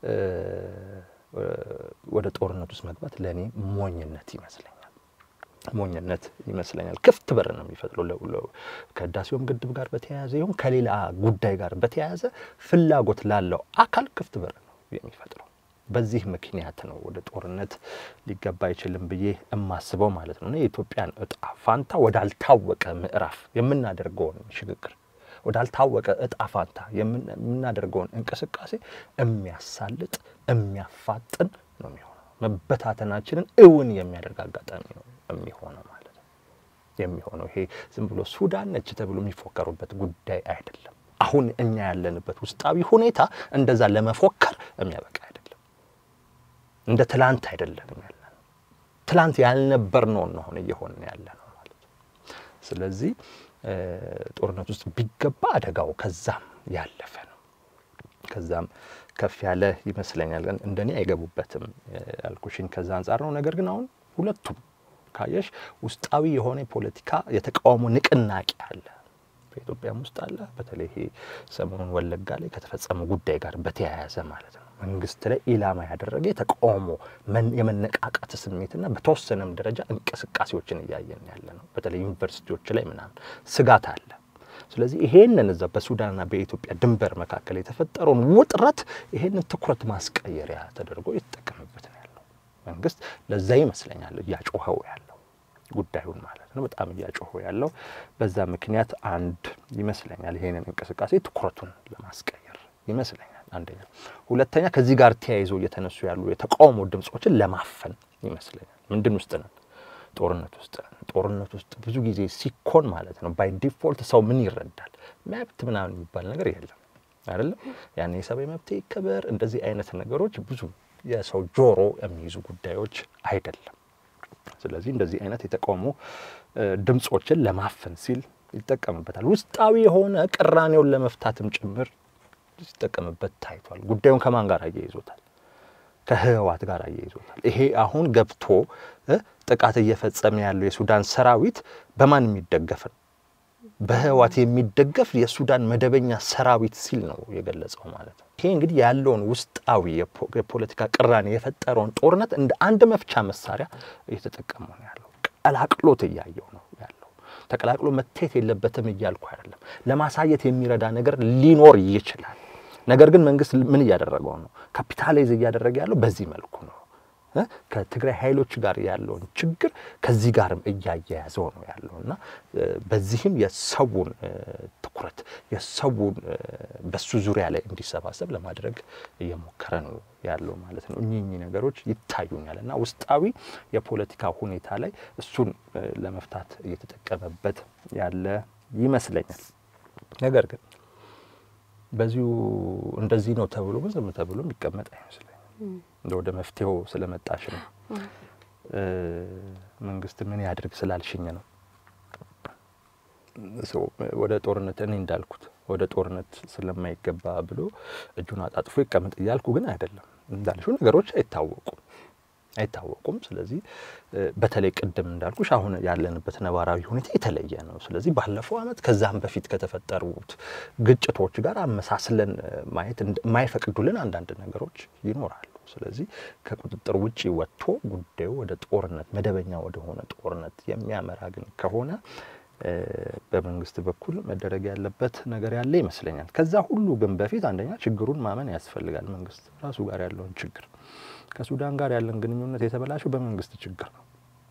ወደ ጦርነት ውስጥ መግባት ለእኔ ሞኝነት ይመስለኛል ሞኝነት ይመስለኛል። ክፍት በር ነው የሚፈጥረው ከህዳሴውም ግድብ ጋር በተያያዘ ይሁን ከሌላ ጉዳይ ጋር በተያያዘ ፍላጎት ላለው አካል ክፍት በር ነው የሚፈጥረው። በዚህ ምክንያት ነው ወደ ጦርነት ሊገባ አይችልም ብዬ የማስበው ማለት ነው። የኢትዮጵያን እጣ ፋንታ ወዳልታወቀ ምዕራፍ የምናደርገውን ሽግግር ወዳልታወቀ እጣ ፋንታ የምናደርገውን እንቅስቃሴ የሚያሳልጥ የሚያፋጥን ነው የሚሆነው። መበታተናችንን እውን የሚያደርግ አጋጣሚ ነው የሚሆነው ማለት ነው የሚሆነው። ይሄ ዝም ብሎ ሱዳን ነች ተብሎ የሚፎከሩበት ጉዳይ አይደለም። አሁን እኛ ያለንበት ውስጣዊ ሁኔታ እንደዛ ለመፎከር የሚያበቃ አይደለም። እንደ ትላንት አይደለንም ያለ ነው። ትላንት ያልነበርነውን ነው አሁን እየሆንን ያለ ነው ማለት ነው። ስለዚህ ጦርነት ውስጥ ቢገባ አደጋው ከዛም ያለፈ ነው። ከዛም ከፍ ያለ ይመስለኛል። ግን እንደኔ አይገቡበትም ያልኩሽኝ ከዛ አንጻር ነው። ነገር ግን አሁን ሁለቱም ካየሽ ውስጣዊ የሆነ የፖለቲካ የተቃውሞ ንቅናቄ አለ፣ በኢትዮጵያም ውስጥ አለ። በተለይ ይሄ ሰሞኑን ወለጋ ላይ ከተፈጸመ ጉዳይ ጋር በተያያዘ ማለት ነው መንግስት ላይ ኢላማ ያደረገ የተቃውሞ የመነቃቃት ስሜትና በተወሰነም ደረጃ እንቅስቃሴዎችን እያየን ያለ ነው። በተለይ ዩኒቨርሲቲዎች ላይ ምናምን ስጋት አለ። ስለዚህ ይሄንን እዛ በሱዳንና በኢትዮጵያ ድንበር መካከል የተፈጠረውን ውጥረት ይሄንን ትኩረት ማስቀየሪያ ተደርጎ የተጠቀምበት ነው ያለው መንግስት። ለዛ ይመስለኛል እያጮኸው ያለው ጉዳዩን ማለት ነው፣ በጣም እያጮኸው ያለው በዛ ምክንያት አንድ ይመስለኛል ይሄንን እንቅስቃሴ ትኩረቱን ለማስቀየር ይመስለኛል አንደኛ። ሁለተኛ ከዚህ ጋር ተያይዞ እየተነሱ ያሉ የተቃውሞ ድምጾችን ለማፈን ይመስለኛል። ምንድን ውስጥ ነን? ጦርነት ውስጥ ነን። ጦርነት ውስጥ ብዙ ጊዜ ሲኮን ማለት ነው ባይ ዲፎልት ሰው ምን ይረዳል? መብት ምናምን የሚባል ነገር የለም አይደለም። ያን የሰብአዊ መብት ይከበር እንደዚህ አይነት ነገሮች ብዙ የሰው ጆሮ የሚይዙ ጉዳዮች አይደለም። ስለዚህ እንደዚህ አይነት የተቃውሞ ድምጾችን ለማፈን ሲል ይጠቀምበታል። ውስጣዊ የሆነ ቅራኔውን ለመፍታትም ጭምር ሲጠቀምበት ታይቷል። ጉዳዩን ከማን ጋር አያይዞታል? ከህወሓት ጋር አያይዞታል። ይሄ አሁን ገብቶ ጥቃት እየፈጸመ ያለው የሱዳን ሰራዊት በማን የሚደገፍ ነው? በህወሓት የሚደገፍ የሱዳን መደበኛ ሰራዊት ሲል ነው የገለጸው ማለት ነው። ይሄ እንግዲህ ያለውን ውስጣዊ የፖለቲካ ቅራኔ የፈጠረውን ጦርነት እንደ አንድ መፍቻ መሳሪያ እየተጠቀሙ ነው ያለው። ቀላቅሎት እያየው ነው ያለው። ተቀላቅሎ መታየት የለበትም እያልኩ አይደለም። ለማሳየት የሚረዳ ነገር ሊኖር ይችላል። ነገር ግን መንግስት ምን እያደረገው ነው? ካፒታላይዝ እያደረገ ያለው በዚህ መልኩ ነው። ከትግራይ ኃይሎች ጋር ያለውን ችግር ከዚህ ጋርም እያያያዘው ነው ያለው እና በዚህም የሰውን ትኩረት የሰውን በሱ ዙሪያ ላይ እንዲሰባሰብ ለማድረግ እየሞከረ ነው ያለው ማለት ነው። እኚህ እኚህ ነገሮች ይታዩኛል እና ውስጣዊ የፖለቲካ ሁኔታ ላይ እሱን ለመፍታት እየተጠቀመበት ያለ ይመስለኛል። ነገር ግን በዚሁ እንደዚህ ነው ተብሎ ግን ዝም ተብሎ የሚቀመጥ አይመስለኝም። እንደ ወደ መፍትሄው ስለመጣሽ ነው። መንግስት ምን ያድርግ ስላልሽኝ ነው ወደ ጦርነት እኔ እንዳልኩት ወደ ጦርነት ስለማይገባ ብሎ እጁን አጣጥፎ ይቀመጥ እያልኩ ግን አይደለም። እንዳልሽው ነገሮች አይታወቁም አይታወቁም። ስለዚህ በተለይ ቅድም እንዳልኩሽ አሁን ያለንበት ነባራዊ ሁኔታ የተለየ ነው። ስለዚህ ባለፈው ዓመት ከዛም በፊት ከተፈጠሩት ግጭቶች ጋር አመሳስለን ማየት የማይፈቅዱልን አንዳንድ ነገሮች ይኖራሉ። ስለዚህ ከቁጥጥር ውጪ ወጥቶ ጉዳዩ ወደ ጦርነት መደበኛ ወደሆነ ጦርነት የሚያመራ ግን ከሆነ በመንግስት በኩል መደረግ ያለበት ነገር ያለ ይመስለኛል። ከዛ ሁሉ ግን በፊት አንደኛ ችግሩን ማመን ያስፈልጋል። መንግስት ራሱ ጋር ያለውን ችግር ከሱዳን ጋር ያለን ግንኙነት የተበላሸው በመንግስት ችግር ነው።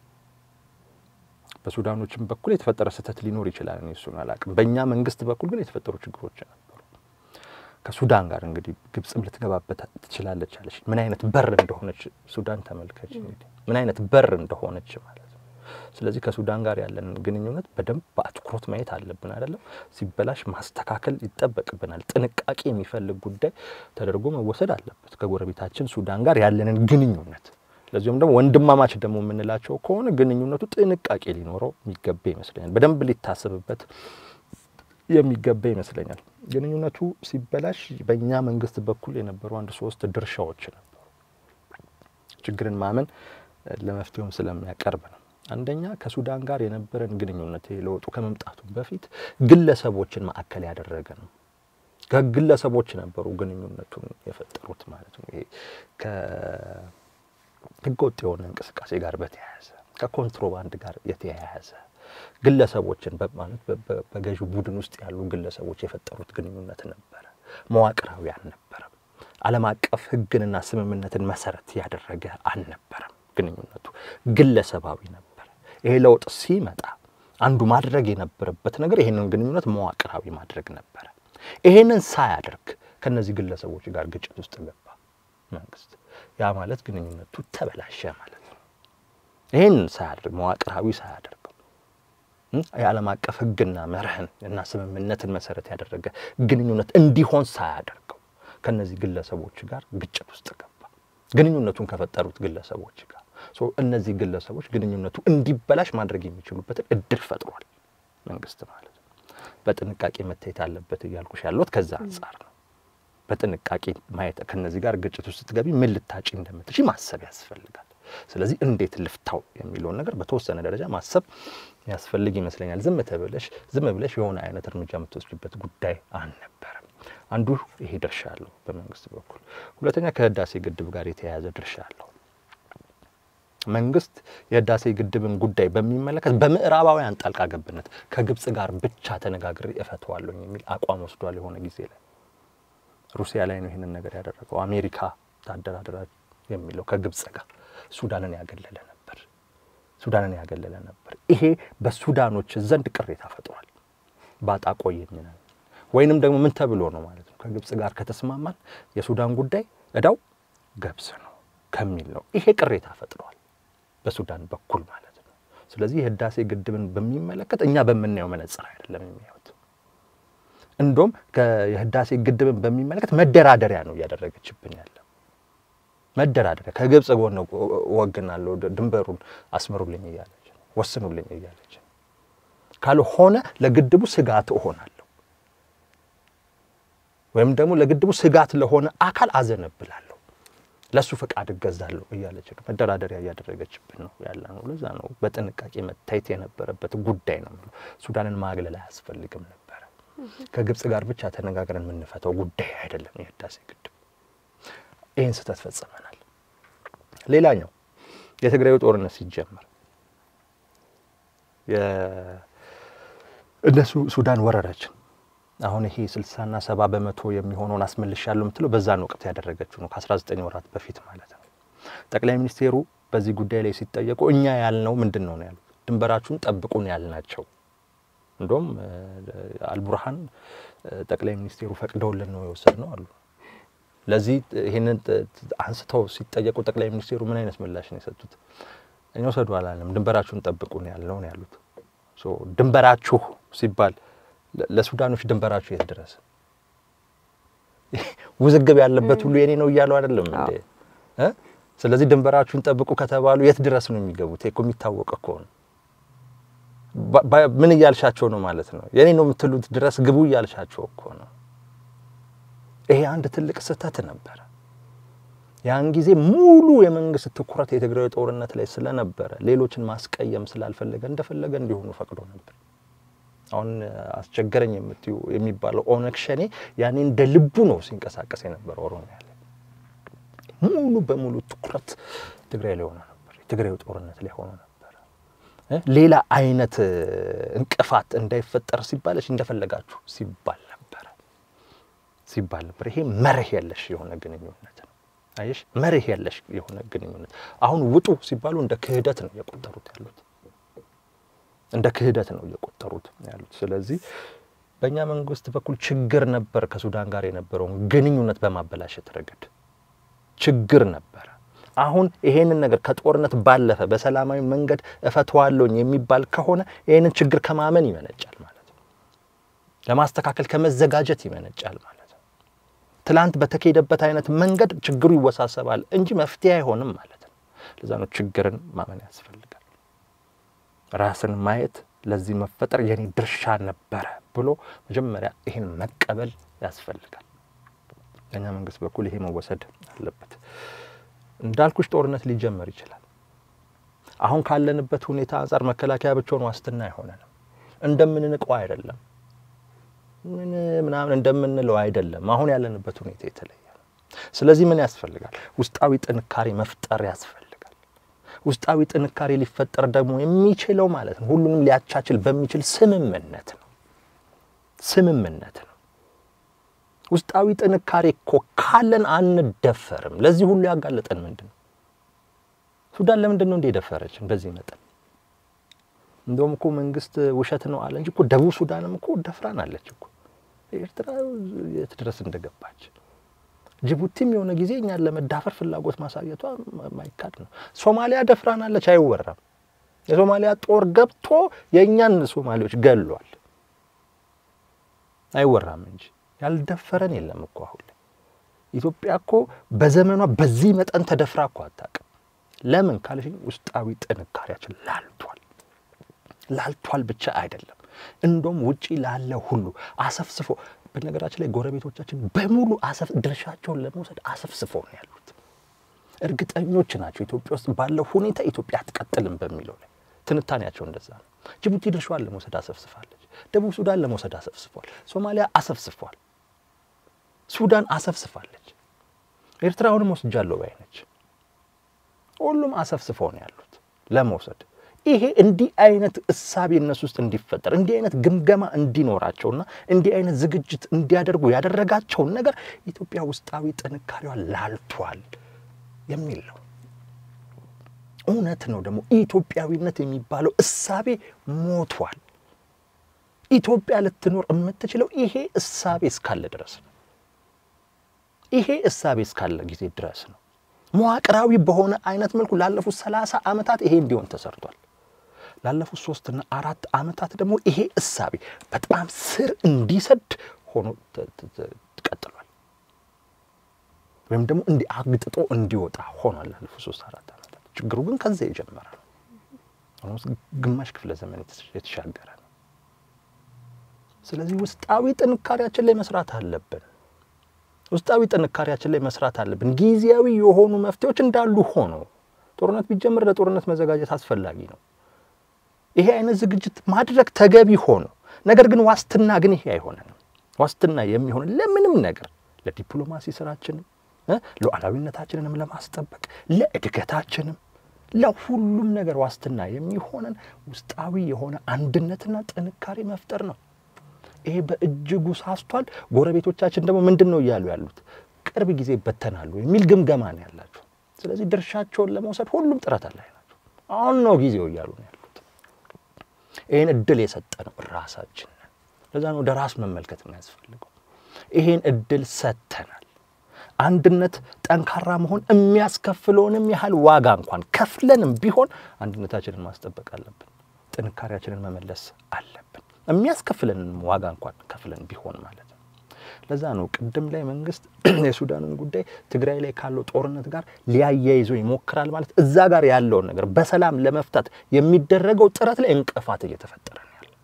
በሱዳኖችም በኩል የተፈጠረ ስህተት ሊኖር ይችላል። እኔ እሱን አላውቅም። በእኛ መንግስት በኩል ግን የተፈጠሩ ችግሮች ነበሩ። ከሱዳን ጋር እንግዲህ ግብጽም ልትገባበት ትችላለች አለች። ምን አይነት በር እንደሆነች ሱዳን ተመልከች። እንግዲህ ምን አይነት በር እንደሆነች ማለት ነው። ስለዚህ ከሱዳን ጋር ያለን ግንኙነት በደንብ በአትኩሮት ማየት አለብን። አይደለም ሲበላሽ ማስተካከል ይጠበቅብናል። ጥንቃቄ የሚፈልግ ጉዳይ ተደርጎ መወሰድ አለበት። ከጎረቤታችን ሱዳን ጋር ያለንን ግንኙነት ለዚሁም ደግሞ ወንድማማች ደግሞ የምንላቸው ከሆነ ግንኙነቱ ጥንቃቄ ሊኖረው የሚገባ ይመስለኛል። በደንብ ሊታሰብበት የሚገባ ይመስለኛል። ግንኙነቱ ሲበላሽ በእኛ መንግስት በኩል የነበሩ አንድ ሶስት ድርሻዎች ነበሩ። ችግርን ማመን ለመፍትሄውም ስለሚያቀርብ ነው። አንደኛ ከሱዳን ጋር የነበረን ግንኙነት ለውጡ ከመምጣቱ በፊት ግለሰቦችን ማዕከል ያደረገ ነው። ከግለሰቦች ነበሩ ግንኙነቱን የፈጠሩት ማለት ነው። ይሄ ከህገወጥ የሆነ እንቅስቃሴ ጋር በተያያዘ ከኮንትሮባንድ ጋር የተያያዘ ግለሰቦችን ማለት በገዢው ቡድን ውስጥ ያሉ ግለሰቦች የፈጠሩት ግንኙነት ነበረ። መዋቅራዊ አልነበረም። ዓለም አቀፍ ሕግንና ስምምነትን መሰረት ያደረገ አልነበረም። ግንኙነቱ ግለሰባዊ ነበር። ይሄ ለውጥ ሲመጣ አንዱ ማድረግ የነበረበት ነገር ይሄንን ግንኙነት መዋቅራዊ ማድረግ ነበረ። ይሄንን ሳያደርግ ከነዚህ ግለሰቦች ጋር ግጭት ውስጥ ገባ መንግስት። ያ ማለት ግንኙነቱ ተበላሸ ማለት ነው። ይሄንን ሳያደርግ መዋቅራዊ ሳያደርገው የዓለም አቀፍ ሕግና መርህን እና ስምምነትን መሰረት ያደረገ ግንኙነት እንዲሆን ሳያደርገው ከነዚህ ግለሰቦች ጋር ግጭት ውስጥ ገባ ግንኙነቱን ከፈጠሩት ግለሰቦች ጋር እነዚህ ግለሰቦች ግንኙነቱ እንዲበላሽ ማድረግ የሚችሉበትን እድል ፈጥሯል መንግስት ማለት ነው። በጥንቃቄ መታየት አለበት እያልኩሽ ያለሁት ከዛ አንጻር ነው። በጥንቃቄ ማየት ከነዚህ ጋር ግጭት ውስጥ ስትገቢ ምን ልታጪ እንደምትሽ ማሰብ ያስፈልጋል። ስለዚህ እንዴት ልፍታው የሚለውን ነገር በተወሰነ ደረጃ ማሰብ ያስፈልግ ይመስለኛል። ዝም ተብለሽ ዝም ብለሽ የሆነ አይነት እርምጃ የምትወስድበት ጉዳይ አልነበረም። አንዱ ይሄ ድርሻ አለው በመንግስት በኩል። ሁለተኛ ከህዳሴ ግድብ ጋር የተያያዘ ድርሻ አለው። መንግስት የህዳሴ ግድብን ጉዳይ በሚመለከት በምዕራባውያን ጣልቃ ገብነት ከግብጽ ጋር ብቻ ተነጋግሬ እፈተዋለሁ የሚል አቋም ወስዷል። የሆነ ጊዜ ላይ ሩሲያ ላይ ነው ይህንን ነገር ያደረገው። አሜሪካ ታደራድራ የሚለው ከግብጽ ጋር ሱዳንን ያገለለ ነበር። ሱዳንን ያገለለ ነበር። ይሄ በሱዳኖች ዘንድ ቅሬታ ፈጥሯል። ባጣ ቆየኝ ነን ወይንም ደግሞ ምን ተብሎ ነው ማለት ነው ከግብጽ ጋር ከተስማማን የሱዳን ጉዳይ እዳው ገብስ ነው ከሚል ነው ይሄ ቅሬታ ፈጥሯል በሱዳን በኩል ማለት ነው። ስለዚህ የህዳሴ ግድብን በሚመለከት እኛ በምናየው መነጽር አይደለም የሚያዩት። እንዶም የህዳሴ ግድብን በሚመለከት መደራደሪያ ነው እያደረገችብን ያለ መደራደሪያ ከግብጽ ጎን ወግናለሁ፣ ድንበሩን አስምሩልኝ እያለች ወስኑልኝ እያለች ካልሆነ ለግድቡ ስጋት እሆናለሁ ወይም ደግሞ ለግድቡ ስጋት ለሆነ አካል አዘነብላለሁ ለእሱ ፈቃድ እገዛለሁ እያለች ነው። መደራደሪያ እያደረገችብን ነው ያለ ነው። ለዛ ነው በጥንቃቄ መታየት የነበረበት ጉዳይ ነው። ሱዳንን ማግለል አያስፈልግም ነበረ። ከግብጽ ጋር ብቻ ተነጋግረን የምንፈተው ጉዳይ አይደለም የህዳሴ ግድብ። ይህን ስህተት ፈጽመናል። ሌላኛው የትግራዩ ጦርነት ሲጀመር እነሱ ሱዳን ወረረችን። አሁን ይሄ ስልሳና ሰባ በመቶ የሚሆነውን አስመልሻለሁ የምትለው በዛን ወቅት ያደረገችው ነው። ከአስራ ዘጠኝ ወራት በፊት ማለት ነው። ጠቅላይ ሚኒስቴሩ በዚህ ጉዳይ ላይ ሲጠየቁ እኛ ያልነው ምንድን ነው ነው ያሉት። ድንበራችሁን ጠብቁን ያልናቸው እንደውም አልቡርሃን ጠቅላይ ሚኒስቴሩ ፈቅደውልን ነው የወሰድ ነው አሉ። ለዚህ ይህንን አንስተው ሲጠየቁ ጠቅላይ ሚኒስቴሩ ምን አይነት ምላሽ ነው የሰጡት? እኛ ወሰዱ አላለም፣ ድንበራችሁን ጠብቁን ያልነው ነው ያሉት። ድንበራችሁ ሲባል ለሱዳኖች ድንበራችሁ የት ድረስ ውዝግብ ያለበት ሁሉ የኔ ነው እያሉ አይደለም እንዴ? ስለዚህ ድንበራችሁን ጠብቁ ከተባሉ የት ድረስ ነው የሚገቡት? እኮ የሚታወቅ እኮ ነው። ምን እያልሻቸው ነው ማለት ነው? የኔ ነው የምትሉት ድረስ ግቡ እያልሻቸው እኮ ነው። ይሄ አንድ ትልቅ ስህተት ነበረ። ያን ጊዜ ሙሉ የመንግስት ትኩረት የትግራይ ጦርነት ላይ ስለነበረ ሌሎችን ማስቀየም ስላልፈለገ እንደፈለገ እንዲሆኑ ፈቅዶ ነበር። አሁን አስቸገረኝ የምትዩ የሚባለው ኦነግ ሸኔ ያኔ እንደ ልቡ ነው ሲንቀሳቀስ የነበረ ኦሮሚያ ላይ ሙሉ በሙሉ ትኩረት ትግራይ ላይ ሆኖ ነበር። የትግራይ ጦርነት ላይ ሆኖ ነበር። ሌላ አይነት እንቅፋት እንዳይፈጠር ሲባለች እንደፈለጋችሁ ሲባል ነበረ ሲባል ነበር። ይሄ መርህ የለሽ የሆነ ግንኙነት ነው። አየሽ፣ መርህ የለሽ የሆነ ግንኙነት። አሁን ውጡ ሲባሉ እንደ ክህደት ነው እየቆጠሩት ያሉት እንደ ክህደት ነው እየቆጠሩት ያሉት። ስለዚህ በእኛ መንግስት በኩል ችግር ነበር ከሱዳን ጋር የነበረውን ግንኙነት በማበላሸት ረገድ ችግር ነበረ። አሁን ይሄንን ነገር ከጦርነት ባለፈ በሰላማዊ መንገድ እፈተዋለሁኝ የሚባል ከሆነ ይሄንን ችግር ከማመን ይመነጫል ማለት ነው። ለማስተካከል ከመዘጋጀት ይመነጫል ማለት ነው። ትላንት በተካሄደበት አይነት መንገድ ችግሩ ይወሳሰባል እንጂ መፍትሄ አይሆንም ማለት ነው። ለዛ ነው ችግርን ማመን ያስፈልጋል። ራስን ማየት ለዚህ መፈጠር የኔ ድርሻ ነበረ ብሎ መጀመሪያ ይህን መቀበል ያስፈልጋል። በእኛ መንግስት በኩል ይሄ መወሰድ አለበት። እንዳልኩሽ ጦርነት ሊጀመር ይችላል። አሁን ካለንበት ሁኔታ አንጻር መከላከያ ብቻውን ዋስትና አይሆነንም። እንደምንንቀው አይደለም፣ ምን ምናምን እንደምንለው አይደለም። አሁን ያለንበት ሁኔታ የተለየ ነው። ስለዚህ ምን ያስፈልጋል? ውስጣዊ ጥንካሬ መፍጠር ያስፈልጋል። ውስጣዊ ጥንካሬ ሊፈጠር ደግሞ የሚችለው ማለት ነው ሁሉንም ሊያቻችል በሚችል ስምምነት ነው። ስምምነት ነው። ውስጣዊ ጥንካሬ እኮ ካለን አንደፈርም። ለዚህ ሁሉ ያጋለጠን ምንድን ነው? ሱዳን ለምንድን ነው እንደ የደፈረችን በዚህ መጠን? እንደውም እኮ መንግስት ውሸት ነው አለ እንጂ እኮ ደቡብ ሱዳንም እኮ ደፍራናለች እኮ ኤርትራ የት ድረስ እንደገባች ጅቡቲም የሆነ ጊዜ እኛን ለመዳፈር ፍላጎት ማሳየቷ ማይካድ ነው። ሶማሊያ ደፍራናለች፣ አይወራም። የሶማሊያ ጦር ገብቶ የእኛን ሶማሌዎች ገሏል፣ አይወራም እንጂ ያልደፈረን የለም እኮ አሁን ላይ ኢትዮጵያ እኮ በዘመኗ በዚህ መጠን ተደፍራ እኮ አታውቅም። ለምን ካልሽኝ ውስጣዊ ጥንካሬያችን ላልቷል። ላልቷል ብቻ አይደለም፣ እንደውም ውጪ ላለ ሁሉ አሰፍስፎ በነገራችን ላይ ጎረቤቶቻችን በሙሉ አሰፍ ድርሻቸውን ለመውሰድ አሰፍስፈው ነው ያሉት። እርግጠኞች ናቸው ኢትዮጵያ ውስጥ ባለው ሁኔታ ኢትዮጵያ አትቀጥልም በሚለው ላይ ትንታኔያቸው እንደዛ ነው። ጅቡቲ ድርሻዋን ለመውሰድ አሰፍስፋለች። ደቡብ ሱዳን ለመውሰድ አሰፍስፏል። ሶማሊያ አሰፍስፏል። ሱዳን አሰፍስፋለች። ኤርትራ አሁንም ወስጃለሁ ባይ ነች። ሁሉም አሰፍስፈው ነው ያሉት ለመውሰድ ይሄ እንዲህ አይነት እሳቤ እነሱ ውስጥ እንዲፈጠር እንዲህ አይነት ግምገማ እንዲኖራቸውና እንዲህ አይነት ዝግጅት እንዲያደርጉ ያደረጋቸውን ነገር ኢትዮጵያ ውስጣዊ ጥንካሬዋ ላልቷል የሚል ነው። እውነት ነው ደግሞ ኢትዮጵያዊነት የሚባለው እሳቤ ሞቷል። ኢትዮጵያ ልትኖር የምትችለው ይሄ እሳቤ እስካለ ድረስ ነው። ይሄ እሳቤ እስካለ ጊዜ ድረስ ነው። መዋቅራዊ በሆነ አይነት መልኩ ላለፉት ሰላሳ ዓመታት ይሄ እንዲሆን ተሰርቷል። ላለፉት ሶስትና አራት ዓመታት ደግሞ ይሄ እሳቤ በጣም ስር እንዲሰድ ሆኖ ቀጥሏል። ወይም ደግሞ እንዲህ አግጥጦ እንዲወጣ ሆኗል ላለፉት ሶስት አራት ዓመታት። ችግሩ ግን ከዚያ የጀመረ ነው። ኦልሞስት ግማሽ ክፍለ ዘመን የተሻገረ ነው። ስለዚህ ውስጣዊ ጥንካሬያችን ላይ መስራት አለብን። ውስጣዊ ጥንካሬያችን ላይ መስራት አለብን። ጊዜያዊ የሆኑ መፍትሄዎች እንዳሉ ሆኖ ጦርነት ቢጀምር ለጦርነት መዘጋጀት አስፈላጊ ነው። ይሄ አይነት ዝግጅት ማድረግ ተገቢ ሆኖ ነገር ግን ዋስትና ግን ይሄ አይሆነንም። ዋስትና የሚሆን ለምንም ነገር ለዲፕሎማሲ ስራችንም ሉዓላዊነታችንንም ለማስጠበቅ ለእድገታችንም ለሁሉም ነገር ዋስትና የሚሆነን ውስጣዊ የሆነ አንድነትና ጥንካሬ መፍጠር ነው። ይሄ በእጅጉ ሳስቷል። ጎረቤቶቻችን ደግሞ ምንድን ነው እያሉ ያሉት? ቅርብ ጊዜ ይበተናሉ የሚል ግምገማ ነው ያላቸው። ስለዚህ ድርሻቸውን ለመውሰድ ሁሉም ጥረት ላይ ናቸው። አሁን ነው ጊዜው እያሉ ነው ያሉት። ይህን እድል የሰጠ ነው ራሳችን ነን። ለዛ ነው ወደ ራስ መመልከት የሚያስፈልገው። ይሄን እድል ሰጥተናል። አንድነት ጠንካራ መሆን የሚያስከፍለውንም ያህል ዋጋ እንኳን ከፍለንም ቢሆን አንድነታችንን ማስጠበቅ አለብን። ጥንካሬያችንን መመለስ አለብን። የሚያስከፍለንም ዋጋ እንኳን ከፍለን ቢሆን ማለት ነው። ለዛ ነው ቅድም ላይ መንግስት የሱዳንን ጉዳይ ትግራይ ላይ ካለው ጦርነት ጋር ሊያያይዘው ይሞክራል ማለት እዛ ጋር ያለውን ነገር በሰላም ለመፍታት የሚደረገው ጥረት ላይ እንቅፋት እየተፈጠረ ነው ያለው።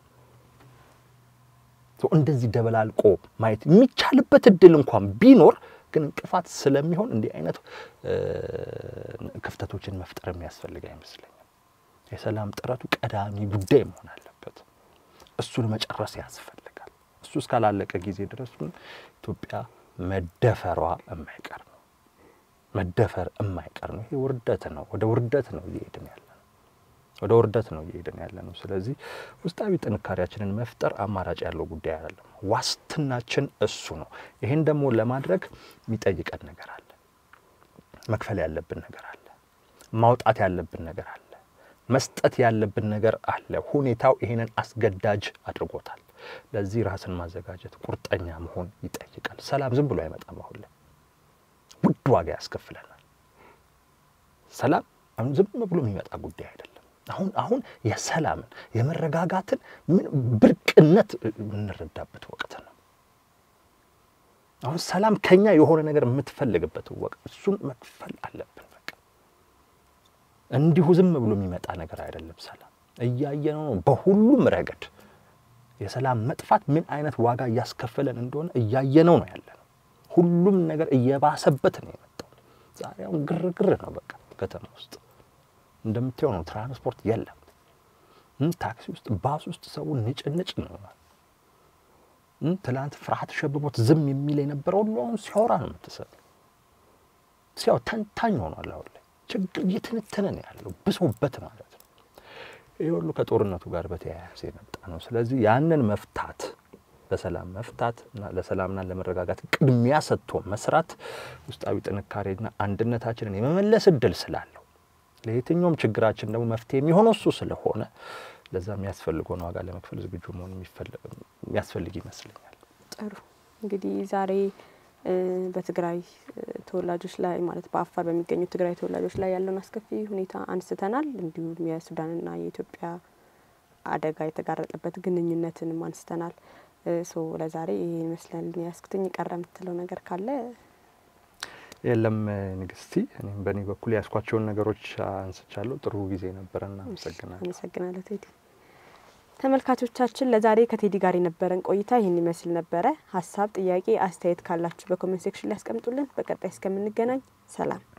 እንደዚህ ደበላልቆ ማየት የሚቻልበት እድል እንኳን ቢኖር ግን እንቅፋት ስለሚሆን እንዲህ አይነት ክፍተቶችን መፍጠር የሚያስፈልግ አይመስለኝም። የሰላም ጥረቱ ቀዳሚ ጉዳይ መሆን አለበት። እሱን መጨረስ ያስፈልጋል። እሱ እስካላለቀ ጊዜ ድረስ ኢትዮጵያ መደፈሯ የማይቀር ነው። መደፈር የማይቀር ነው። ይሄ ውርደት ነው። ወደ ውርደት ነው እየሄድን ያለ ነው። ወደ ውርደት ነው እየሄድን ያለ ነው። ስለዚህ ውስጣዊ ጥንካሬያችንን መፍጠር አማራጭ ያለው ጉዳይ አይደለም። ዋስትናችን እሱ ነው። ይህን ደግሞ ለማድረግ የሚጠይቀን ነገር አለ። መክፈል ያለብን ነገር አለ። ማውጣት ያለብን ነገር አለ። መስጠት ያለብን ነገር አለ። ሁኔታው ይህንን አስገዳጅ አድርጎታል። ለዚህ ራስን ማዘጋጀት፣ ቁርጠኛ መሆን ይጠይቃል። ሰላም ዝም ብሎ አይመጣም። አሁን ላይ ውድ ዋጋ ያስከፍለናል። ሰላም አሁን ዝም ብሎ የሚመጣ ጉዳይ አይደለም። አሁን አሁን የሰላምን የመረጋጋትን ምን ብርቅነት የምንረዳበት ወቅት ነው። አሁን ሰላም ከኛ የሆነ ነገር የምትፈልግበት ወቅት፣ እሱን መክፈል አለብን። በቃ እንዲሁ ዝም ብሎ የሚመጣ ነገር አይደለም። ሰላም እያየነው ነው። በሁሉም ረገድ የሰላም መጥፋት ምን አይነት ዋጋ እያስከፈለን እንደሆነ እያየነው ነው ያለ ነው። ሁሉም ነገር እየባሰበት ነው የመጣው። ዛሬ አሁን ግርግር ነው በቃ ከተማ ውስጥ እንደምታየው ነው። ትራንስፖርት የለም። ታክሲ ውስጥ፣ ባስ ውስጥ ሰው ንጭንጭ ነው። ትላንት ፍርሃት ሸብቦት ዝም የሚል የነበረው ሁሉ አሁን ሲያወራ ነው የምትሰማው። ሲያው ተንታኝ ሆኗል። አሁን ላይ ችግር እየተነተነ ነው ያለው ብሶበት ማለት ነው። ይህ ሁሉ ከጦርነቱ ጋር በተያያዘ የመጣ ነው። ስለዚህ ያንን መፍታት በሰላም መፍታት እና ለሰላምና ለመረጋጋት ቅድሚያ ሰጥቶ መስራት ውስጣዊ ጥንካሬና አንድነታችንን የመመለስ እድል ስላለው ለየትኛውም ችግራችን ደግሞ መፍትሄ የሚሆነው እሱ ስለሆነ ለዛ የሚያስፈልገውን ዋጋ ለመክፈል ዝግጁ መሆን የሚያስፈልግ ይመስለኛል። ጥሩ እንግዲህ ዛሬ በትግራይ ተወላጆች ላይ ማለት በአፋር በሚገኙ ትግራይ ተወላጆች ላይ ያለውን አስከፊ ሁኔታ አንስተናል። እንዲሁም የሱዳንና የኢትዮጵያ አደጋ የተጋረጠበት ግንኙነትንም አንስተናል። ሶ ለዛሬ ይህ ይመስላል ያስኩትኝ። ቀረ የምትለው ነገር ካለ? የለም ንግስቲ፣ እኔም በእኔ በኩል ያስኳቸውን ነገሮች አንስቻለሁ። ጥሩ ጊዜ ነበረና አመሰግናለሁ። አመሰግናለሁ ቴዲ። ተመልካቾቻችን ለዛሬ ከቴዲ ጋር የነበረን ቆይታ ይህን ይመስል ነበረ። ሀሳብ፣ ጥያቄ፣ አስተያየት ካላችሁ በኮሜንት ሴክሽን ላይ ያስቀምጡልን። በቀጣይ እስከምንገናኝ ሰላም።